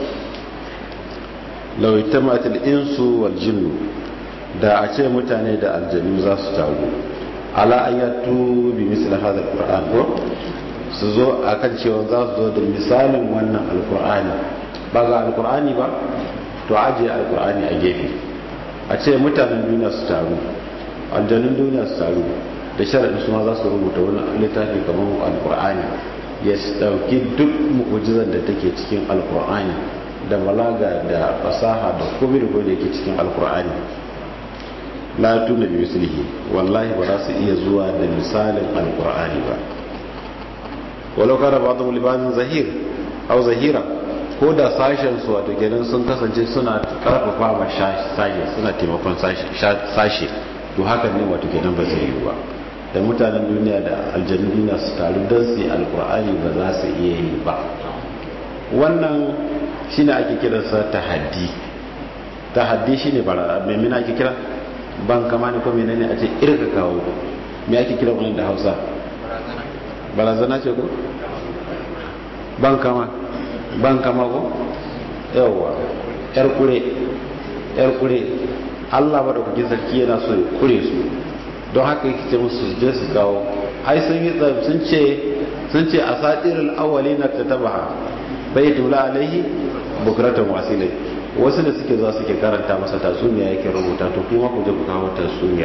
B: لو اجتمعت الإنس والجن da a ce mutane da aljanu za su taru ala ayatu bi misli hadha alquran ko su zo akan cewa za su zo da misalin wannan alqur'ani ba ga alqur'ani ba to aje alqur'ani a gefe a ce mutanen duniya su taru aljanun duniya su taru da sharadin su ma za su rubuta wani littafi kamar alqur'ani ya dauki duk mu'ujizar da take cikin alqur'ani da balaga da fasaha da komai da komai da yake cikin alqur'ani la tuna bi mislihi wallahi ba za su iya zuwa da misalin alqur'ani ba walau kana ba'dhum li ba'dhin zahir aw zahira ko da sashen su wato kenan sun kasance suna karfafa ma sashe suna taimakon sashe to hakan ne wato kenan ba zai yi ba da mutanen duniya da aljannu duniya su taru don su yi alqur'ani ba za su iya yi ba wannan shine ake kiransa tahaddi tahaddi shine bara me mina ake kira ban kama ne ko menene a ce irka kawo me ake kira wannan da Hausa barazana ce ko ban kama ban kama ko yawa yar kure yar kure Allah ba da kuke sarki yana so ya kure su don haka yake ce musu je su kawo ai sun yi sun ce sun ce asatirul awwalina tatabaha bai tula alaihi bukratan wasilai wasu da suke zuwa suke karanta masa tatsuniya yake rubuta to kuma ku je ku kawo tatsuniya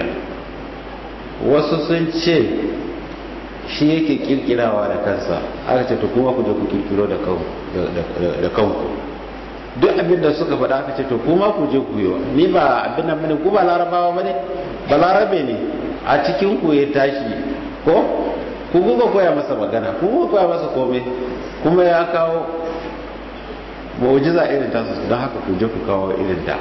B: wasu sun ce shi yake kirkirawa da kansa aka ce to kuma ku je ku kirkiro da kanku duk abin da suka faɗa aka ce to kuma ku je ku yi ni ba abin nan bane ku ba larabawa bane ba larabe ne a cikin ku ya tashi ko ku kuka koya masa magana ku kuka koya masa komai kuma ya kawo mu'jiza irin tasu don haka ku je ku kawo irin da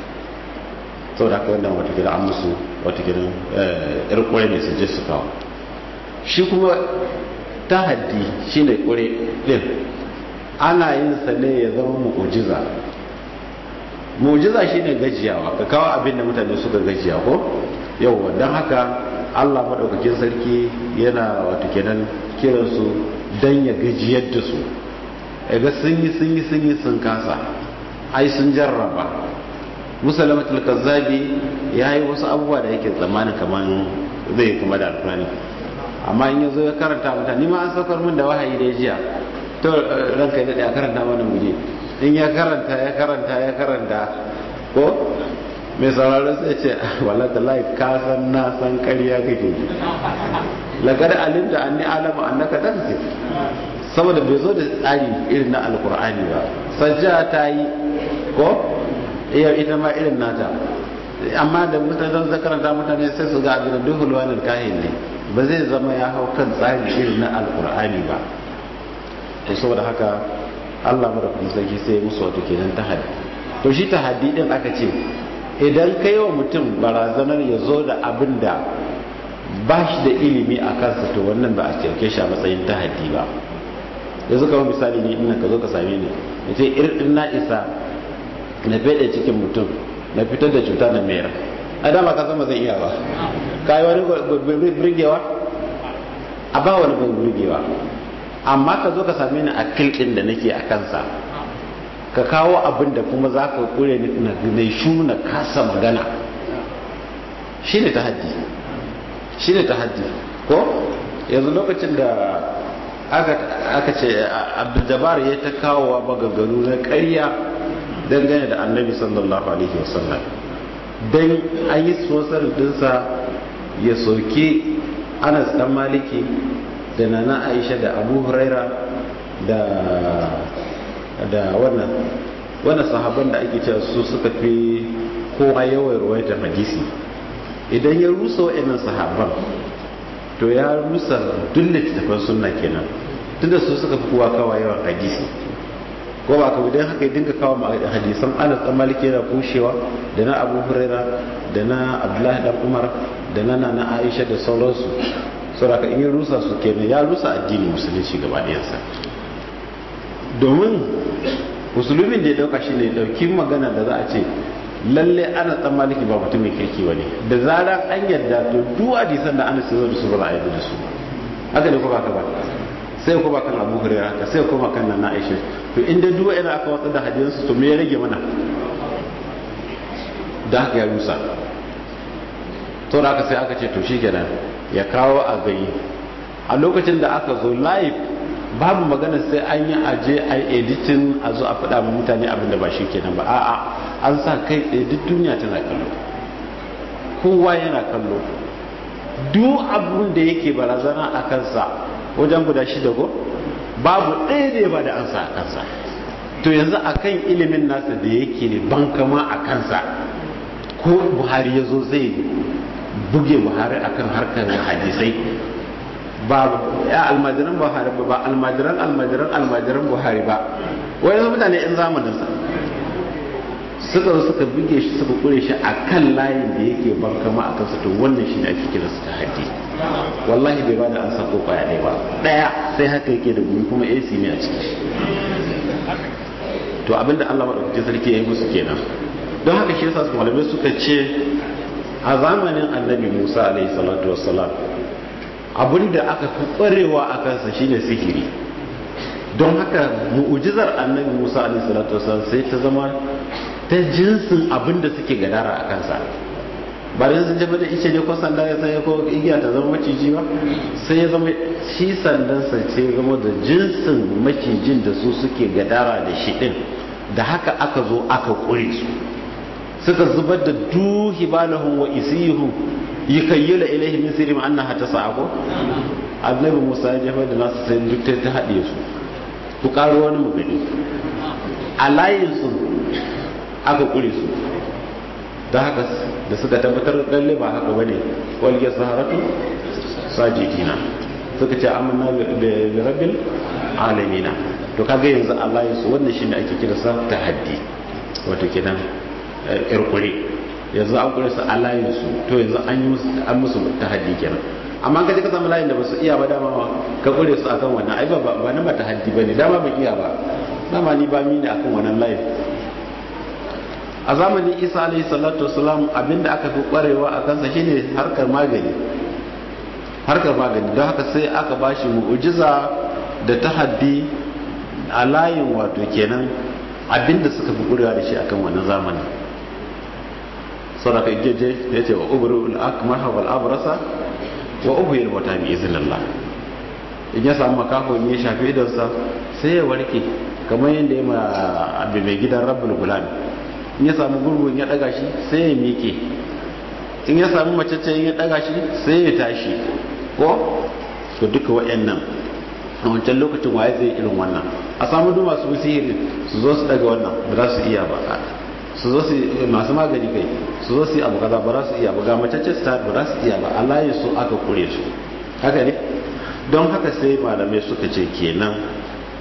B: sau da haka wannan watakila an musu watakila yar kure ne su je su kawo shi kuma ta haddi shi ne kure din ana yin sa ne ya zama mu'jiza mu'jiza shi ne gajiyawa ka kawo abin da mutane suka gajiya ko yauwa don haka allah maɗaukakin sarki yana watakilan kiransu don ya gajiyar da su ga sun yi sun yi sun yi sun kasa ai sun jarraba musalamatul kazzabi ya yi wasu abubuwa da yake tsammanin kamar zai kuma da alfani amma in yazo ya karanta mutane ma an saukar min da wahayi da jiya to ranka da ya karanta mana muje in ya karanta ya karanta ya karanta ko mai sauraro sai ce wala tallahi ka san na san ƙarya kake laqad alimta anni alamu annaka tanzil saboda bai zo da tsari irin na alkur'ani ba sajja ta yi ko iya ita ma irin nata amma da mutane zan karanta mutane sai su ga abin da duhul wani kahin ne ba zai zama ya hau kan tsari irin na alkur'ani ba to saboda haka Allah madaukakin sarki sai ya musu wato kenan tahaddi to shi tahaddi din aka ce idan kai wa mutum barazanar ya zo da abin da ba shi da ilimi a kansa to wannan ba a cike shi a matsayin tahaddi ba yanzu kamar misali ne ina ka zo ka same ni ya ce irin na isa na fede cikin mutum na fitar da cuta na mayar a dama ka sama zan iya ba ka yi wani birgewa a ba wani birgewa amma ka zo ka same ni a kilkin da nake a kansa ka kawo abin da kuma za ka kure ni na shu na kasa magana shi ne ta haddi shi ne ta haddi ko yanzu lokacin da aka ce abdul ya ta kawo magagaru na karya dangane da annabi sallallahu alaihi wasallam don an yi sosar dinsa ya soke anas dan maliki da nana aisha da abu huraira da da wannan wannan sahaban da ake cewa su suka fi kowa yawan ruwaitar hadisi idan ya rusa wa'annan sahaban to ya rusa duk littattafan sunna kenan tunda su suka fi kowa kawa yawan hadisi ko ba ka idan haka ya dinga kawo hadisan anas dan maliki yana kushewa da na abu huraira da na abdullahi dan umar da na nana aisha da sauransu saboda in ya rusa su kenan ya rusa addinin musulunci gaba ɗayansa domin musulmin da ya dauka shi ne dauki magana da za a ce lalle ana tsan maliki ba mutumin kirki ba ne da zarar an yadda to duk hadisan da ana zo da su ba za a yadda da su haka ne ko ba ka ba sai ko ba kan abu hurera haka sai ko ba kan nan aisha to inda duk ina aka watsa da hadisansu to me ya rage mana da haka ya rusa to da aka sai aka ce to shikenan ya kawo a gani a lokacin da aka zo live babu magana sai an yi aje a editin a zo a faɗa ma mutane abinda ba shi kenan ba a'a an sa kai tsaye duk duniya tana kallo kowa yana kallo duk abin da yake barazana a kansa wajen guda shida go babu ɗaya da ya ba da ansa a kansa to yanzu akan ilimin nasa da yake ne bankama a kansa ko buhari ya zo zai buge buhari akan harkar hadisai ba ya almajiran buhari ba ba almajiran almajiran almajiran buhari ba wani mutane in zamaninsa suka zo suka buge shi suka kure shi a kan layin da yake bankama a kansa to wannan shi ne ake kira su ta haji wallahi bai bada an sako kwaya ɗaya ba ɗaya sai haka yake da gumi kuma ac ne a ciki to abinda allah maɗaukakin sarki ya yi musu kenan don haka shi yasa malamai suka ce a zamanin annabi musa alaihi salatu wassalam abinda aka fi ƙwarewa a kansa shine sihiri don haka mu'ujizar annabi musa alaihi salatu wassalam sai ta zama ta jinsin abinda suke gadara a kansa ba da sun jefa da ice ne ko sanda ya sai ko igiya ta zama maciji ba sai ya zama shi sandansa ce ya zama da jinsin macijin da su suke gadara da shi din da haka aka zo aka ƙure su suka zubar da duhi balahun wa isihun yi kayyula ilaihi min sirri ma annaha tasa'a ko annabi Musa ya jefa da nasu sai duk ta haɗe su ku ƙaro wani magani a layin su aka ƙure su da haka da suka tabbatar lalle ba haka bane wal yasaharatu sajidina suka ce amanna bi rabbil alamin to kaga yanzu Allah ya su wannan shine ake kira sa tahaddi wato kenan irkure yanzu an kure su Allah ya su to yanzu an yi musu an musu tahaddi kenan amma ka je ka samu layin da basu iya ba dama ka kure su akan wannan ai ba ba nan ba tahaddi bane dama ban iya ba dama ni ba mi ne akan wannan layin a zamanin isa alayhi salatu wasalam abinda aka fi kwarewa a kansa shine harkar magani harkar magani don haka sai aka bashi mu'ujiza da tahaddi a layin wato kenan abinda suka fi kwarewa da shi akan wannan zamanin sadaka ijeje ya ce wa ubru al-akmaha wal abrasa wa uhyil mauta bi iznillah in ya samu makafo in ya shafi idonsa sai ya warke kamar yadda ya ma abu mai gidan rabbul gulami in ya samu gurgun ya daga shi sai ya miƙe in ya samu macece ya daga shi sai ya tashi ko to duka waɗannan a wancan lokacin waye zai irin wannan a samu duk masu sihiri su zo su daga wannan ba za su iya ba su zo su masu magani kai su zo su yi abu kaza ba za su iya ba ga macece su ba za su iya ba Allah ya so aka kure su haka ne don haka sai malamai suka ce kenan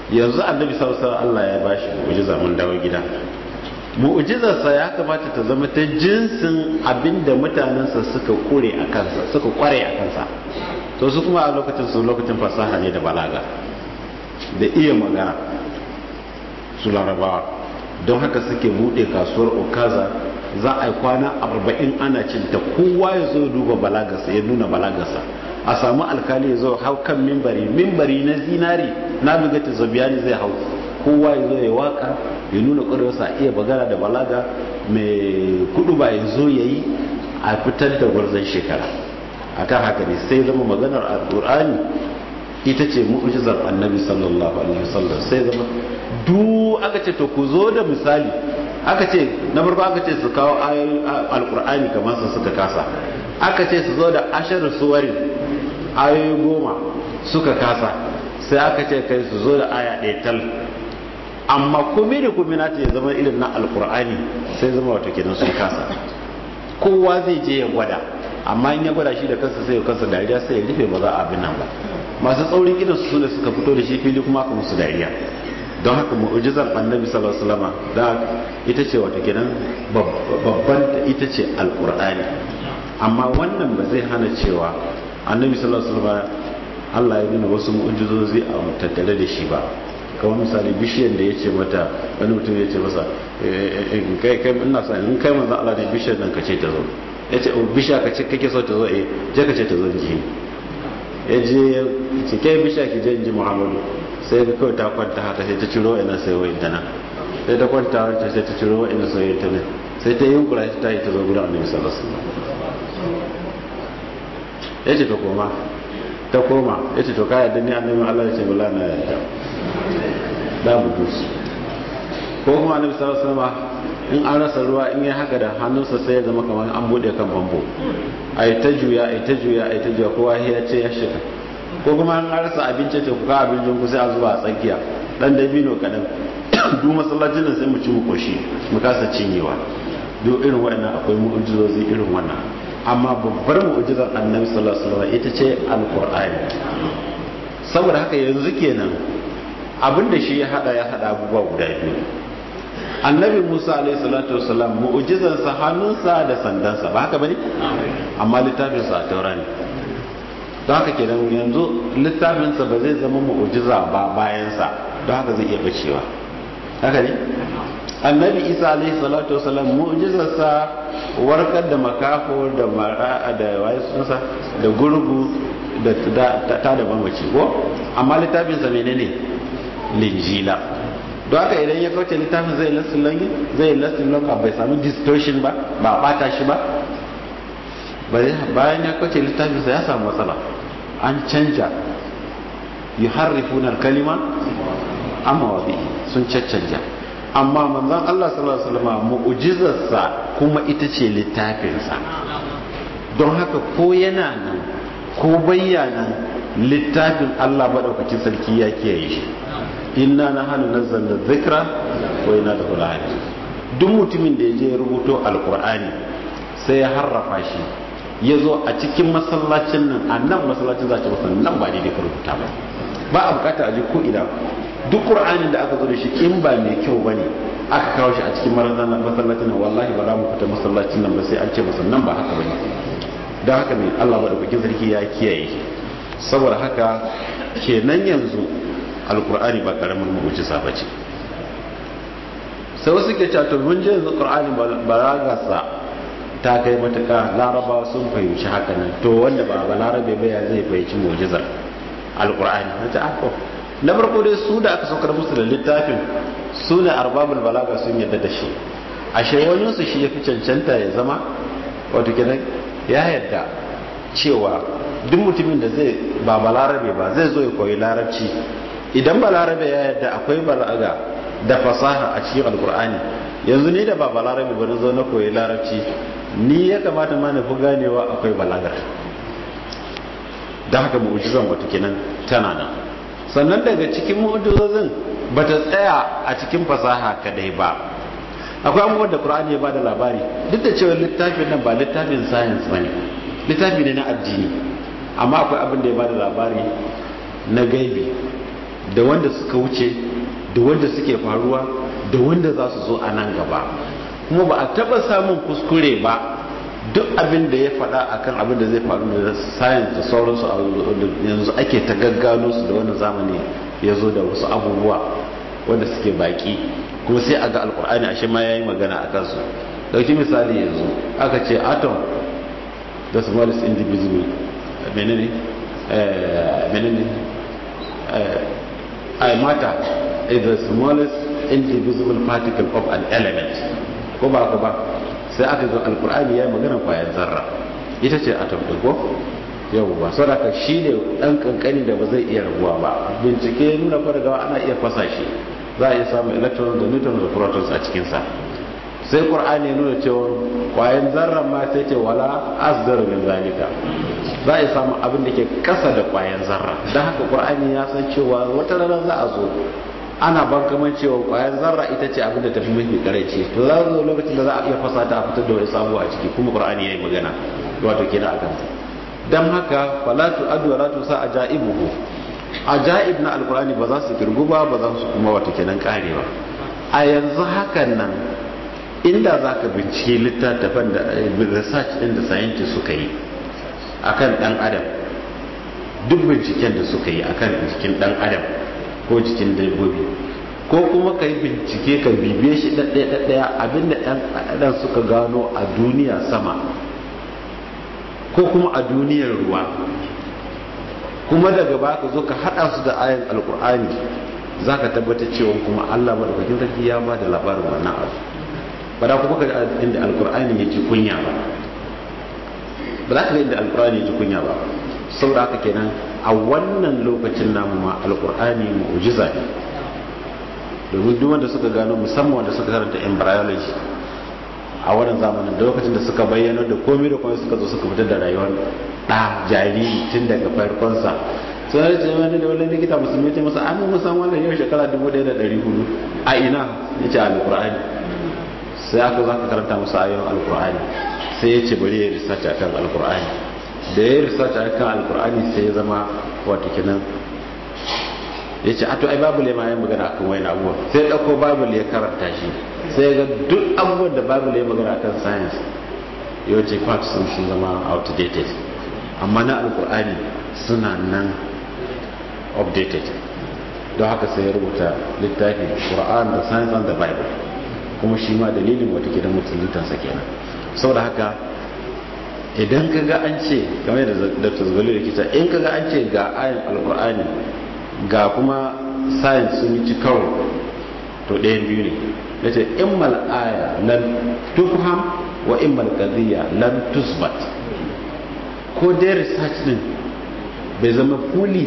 B: yanzu annabi sallallahu alaihi Allah ya bashi mu'jiza mun dawo gida mu'jizarsa ya kamata ta zama ta jinsin abinda mutanensa suka kure a kansa suka kware a kansa to su kuma a lokacin su lokacin fasaha ne da balaga da iya magana su larabawa don haka suke bude kasuwar okaza za a yi kwana arba'in ana cinta kowa ya zo duba balagarsa ya nuna balagarsa a samu alkali ya zo hau kan mimbari mimbari na zinari na bugata zabiyani zai hau kowa ya zo ya waka ya nuna ƙwarewarsa a iya bagara da balaga mai kudu ba ya zo ya yi a fitar da gwarzon shekara a kan haka ne sai zama maganar alƙur'ani ita ce mu'ujizar annabi sallallahu alaihi wasallam sai zama duk aka ce to ku zo da misali aka ce na farko aka ce su kawo ayoyin alƙur'ani kamar su suka kasa aka ce su zo da ashar suwarin ayoyi goma suka kasa sai aka ce kai su zo da aya ɗaya tal amma kome da kome na ta ya zama irin na alkur'ani sai zama wato kenan sun kasa kowa zai je ya gwada amma in ya gwada shi da kansa sai ya kansa dariya sai ya rufe ba za a abin nan ba masu tsaurin idan su ne suka fito da shi fili kuma aka musu dariya don haka mu'ujizar annabi sallallahu alaihi wasallam da ita ce wato kenan babban ita ce alkur'ani amma wannan ba zai hana cewa annabi sallallahu alaihi wasallam Allah ya nuna wasu mu'ujizozi a tattare da shi ba kamar misali bishiyar da ya ce mata wani mutum ya ce masa kai kai ina sa in kai manzon Allah ne bishiyar nan ka ce ta zo ya ce bishiya ka ce kake so ta zo eh je ka ce ta zo ji ya je ce kai bishiya ki je ji Muhammadu sai ga kawai ta kwanta haka sai ta ciro ina sai wai ta nan sai ta kwanta wanta sai ta ciro ina sai ta nan sai ta yi kura ta yi ta zo gudan annabi sallallahu alaihi wasallam ya ce ta koma ta koma ya ce to ka yadda ni annabi Allah ya ce bala na yadda da mu dusu ko kuma annabi sallallahu alaihi wasallam in an rasa ruwa in ya haka da hannunsa sai ya zama kamar an bude kan bambo ai ta juya ai ta juya ai ta juya kowa ya ce ya shiga ko kuma an rasa abinci ce ku ka abincin ku sai a zuba a tsakiya dan dabino kadan duk masallacin nan sai mu ci mu koshi mu kasa cinyewa duk irin waɗannan akwai mu'ujizozi irin wannan amma babbar mu'ujizar annabi sallallahu alaihi wasallam ita ce alqur'ani saboda haka yanzu kenan abinda shi ya hada ya hada abubuwa guda biyu annabi musa alaihi salatu wasallam mu'ujizar sa hannunsa da sandansa ba haka bane amma littafin sa a taura ne don haka kenan yanzu littafin sa ba zai zama mu'ujiza ba bayan sa don haka zai iya bacewa haka ne annabi isa alaihi salatu wasallam mu'jizarsa warkar da makafo da mara da waye sunsa da gurgu da ta da mamaci ko amma littafin sa menene linjila don haka idan ya kauce littafin zai lastin langi zai lastin langi bai samu distortion ba ba bata shi ba bayan ya kauce littafin sa ya samu matsala an canja yuharrifuna al-kalima amma wabi sun caccanja amma manzon Allah sallallahu alaihi wasallam mu'jizarsa kuma ita ce littafinsa don haka ko yana nan ko bayyana littafin Allah madaukakin sarki ya kiyaye shi inna nahnu nazzalna dhikra wa inna lahu lahafizun duk mutumin da ya je rubuto alqur'ani sai ya harrafa shi ya zo a cikin masallacin nan a nan masallacin za ta masa nan ba daidai ka rubuta ba ba a bukata a ji ko ina duk qur'anin da aka zo da shi in ba mai kyau bane aka kawo shi a cikin masallacin nan wallahi ba za mu fita masallacin nan ba sai an ce masa nan ba haka bane don haka ne Allah madaukakin sarki ya kiyaye saboda haka kenan yanzu alqur'ani ba karamin mu'jiza bace sai wasu ke cewa to mun je yanzu qur'ani balagarsa ta kai matuka larabawa sun fahimci haka nan to wanda ba ba larabe ba ya zai fahimci mu'jizar alqur'ani na ta ako na farko dai su da aka saukar musu da littafin su ne arbabul balaga sun yadda da shi ashe wani su shi ya fi cancanta ya zama wato kenan ya yadda cewa duk mutumin da zai ba balarabe ba zai zo ya koyi larabci idan balarabe ya yadda akwai balaga da fasaha a cikin alkur'ani yanzu ni da ba balarabe ba na zo na koyi larabci ni ya kamata ma na fi ganewa akwai balagar da haka mu'ujizan wato kenan tana nan sannan daga cikin mu'ujizozin ba ta tsaya a cikin fasaha kadai ba akwai abubuwan da qur'ani ya ba da labari duk da cewa littafin nan ba littafin science ba ne littafi ne na addini amma akwai abin da ya ba da labari na gaibi da wanda suka wuce da wanda suke faruwa da wanda za su zo a nan gaba kuma ba a taba samun kuskure ba duk abin da ya faɗa akan abin da zai faru da science da sauransu yanzu ake ta gaggano su da wani zamani ya zo da wasu abubuwa wanda suke baki kuma sai a ga alkur'ani ashe ma ya yi magana a kansu dauki misali yanzu aka ce atom the smallest indivisible menene menene i matter is the smallest indivisible particle of an element ko ba ko ba sai aka ga alkur'ani ya yi magana kwayan zarra ita ce atom ɗin ko yau ba sau da ka shi ne ɗan kankani da ba zai iya rabuwa ba bincike nuna fargawa ana iya fasa shi za a iya samun electrons da neutrons da protons a cikinsa sai ƙur'ani ya nuna cewa kwayan zarra ma sai ce wala asdar min zalika za a iya samun abin da ke kasa da kwayan zarra don haka ƙur'ani ya san cewa wata rana za a zo ana bankaman cewa kwayar zarra ita ce abin da tafi mafi karaici to za zo lokacin da za a iya fasa ta a fitar da wani sabo a ciki kuma qur'ani yayi magana wato kenan akan dan haka fala tu adu wala tu sa ajaibuhu ajaib na alqur'ani ba za su kirgu ba ba za su kuma wato kenan kare ba a yanzu hakan nan inda za ka bincike littattafan da research din da scientists suka yi akan dan adam duk binciken da suka yi akan jikin dan adam ko jikin dabbobi ko kuma ka yi bincike ka bibiye shi ɗaɗɗaya abinda ɗan ɗan suka gano a duniya sama ko kuma a duniyar ruwa kuma daga ba ka zo ka haɗa su da ayan alkur'ani za ka tabbata cewa kuma allah maɗaukakin sarki ya ba da labarin wannan abu ba da kuma ka inda alkur'ani ya ci kunya ba ba za ka ga inda alkur'ani ya ci kunya ba saboda haka kenan a wannan lokacin namu ma alkur'ani mu'jiza ne domin duk wanda suka gano musamman wanda suka karanta embryology a wannan zamanin da lokacin da suka bayyana da komai da komai suka zo suka fitar da rayuwar ɗa jariri tun daga farkonsa sun da ce wani da wani likita musulmi ce masa an musan wannan yau shekara 1400 a ina ya ce alkur'ani sai aka za ka karanta masa ayoyin alkur'ani sai ya ce bari ya research akan alkur'ani da ya research a kan alkur'ani sai ya zama wato kenan ya ce ato ai babu ma ya magana akan wani abubuwa sai ya ɗauko babu ya karanta shi sai ya ga duk abubuwan da babu ya magana akan science yau ce facts sun sun zama outdated amma na alkur'ani suna nan updated don haka sai ya rubuta littafi Qur'an da science and the bible kuma shi ma dalilin wata gidan musuluntansa kenan saboda haka idan ka ga an ce kamar da dr zubali da kita in ka ga an ce ga ayin alkur'ani ga kuma science sun yi ci karo to ɗayan biyu ne da ce in aya lan tufham wa in qadiyya lan tusbat ko dai research din bai zama fully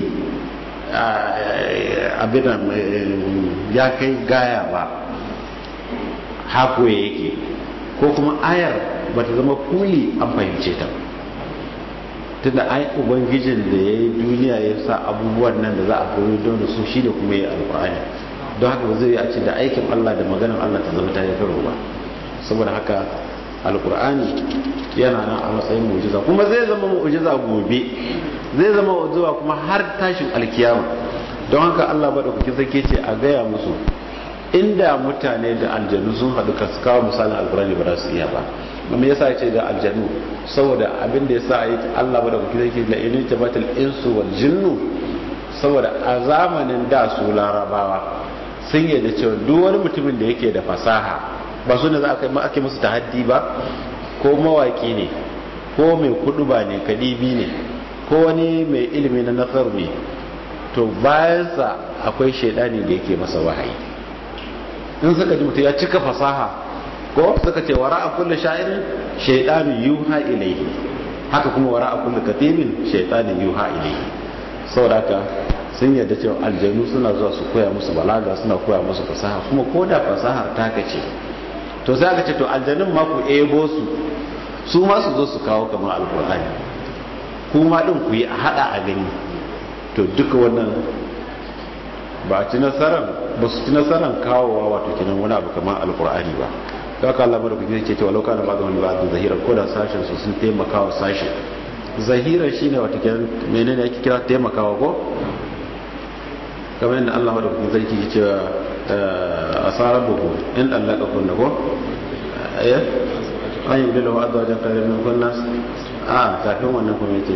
B: abin ya kai gaya ba hako yake ko kuma ayar ba ta zama kuli an fahimce ta tunda ai ubangijin da ya yi duniya ya sa abubuwan nan da za a koyi don da su shi da kuma ya alkur'ani don haka ba zai a ce da aikin allah da maganar allah ta zama ta yi karo ba saboda haka alkur'ani yana nan a matsayin mu'jiza kuma zai zama mu'jiza gobe zai zama mu'jiza kuma har tashin alkiyama don haka allah ba da kuke sake ce a gaya musu inda mutane da aljanu sun haɗu ka kawo misalin alkurani ba za su iya ba kuma yasa ce da aljanu saboda abin da yasa yi Allah ba da kuke zai la ilin tabatul insu wal jinnu saboda a zamanin da su larabawa sun yadda cewa duk wani mutumin da yake da fasaha ba su ne za a ake musu tahaddi ba ko mawaki ne ko mai kudu ba ne kadibi ne ko wani mai ilimi na nasar ne to bayansa akwai shaidani da yake masa wahayi in suka ji mutum ya cika fasaha ko suka ce wara a kulle sha'irin shaidani yuha ilaihi haka kuma wara a kulle katibin shaidani yuha ilaihi saboda haka sun yarda cewa aljanu suna zuwa su koya musu balaga suna koya musu fasaha kuma ko da fasahar ta kace to sai aka ce to aljanun ma ku ebo su su ma su zo su kawo kamar alkur'ani kuma din ku yi a hada a gani to duka wannan ba a ci nasarar ba su ci nasarar kawowa wato kenan wani abu kamar alkur'ani ba da aka Allah mara kuke ce cewa lauka na bada wani ba da zahirar ko da sashen su sun taimakawa sashen zahirar shine wato kenan menene ake kira taimakawa ko kamar yadda Allah madaukakin sarki ke cewa asarar buhu in dallaka kunna ko ya an yi bilawa azwajan kare min kunna a kafin wannan kuma yake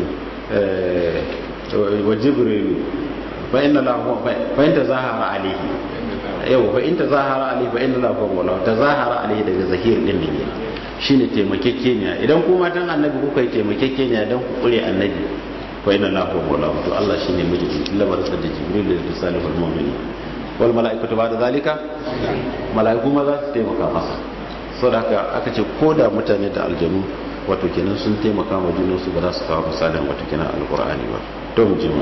B: wa jibrilu fa inna lahu fa in tazahara alayhi yau fa in tazahara alayhi fa inna lahu wala tazahara alayhi daga zahir din ne shine taimakekeniya idan ku matan annabi kuka yi taimakekeniya dan ku kure annabi fa inna lahu wala to Allah shine miji lamar sa da jibril da salihul mu'minin wal malaikatu ba'da zalika malaiku ma za su taimaka masa saboda haka aka ce ko da mutane da aljanu wato kenan sun taimaka ma junansu ba za su kawo misalin wato kenan alqur'ani ba to mu je ma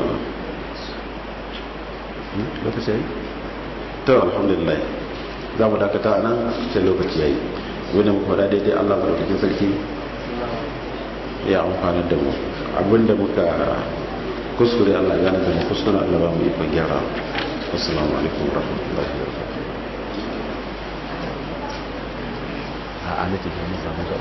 B: lokaci yayi to alhamdulillah za mu dakata a nan sai lokaci yayi wanda mu faɗa daidai Allah madaukakin sarki ya amfana da mu abinda muka kuskure Allah gane da mu kuskure Allah ba mu yi gyara assalamu alaikum warahmatullahi wabarakatuh a ana tafiya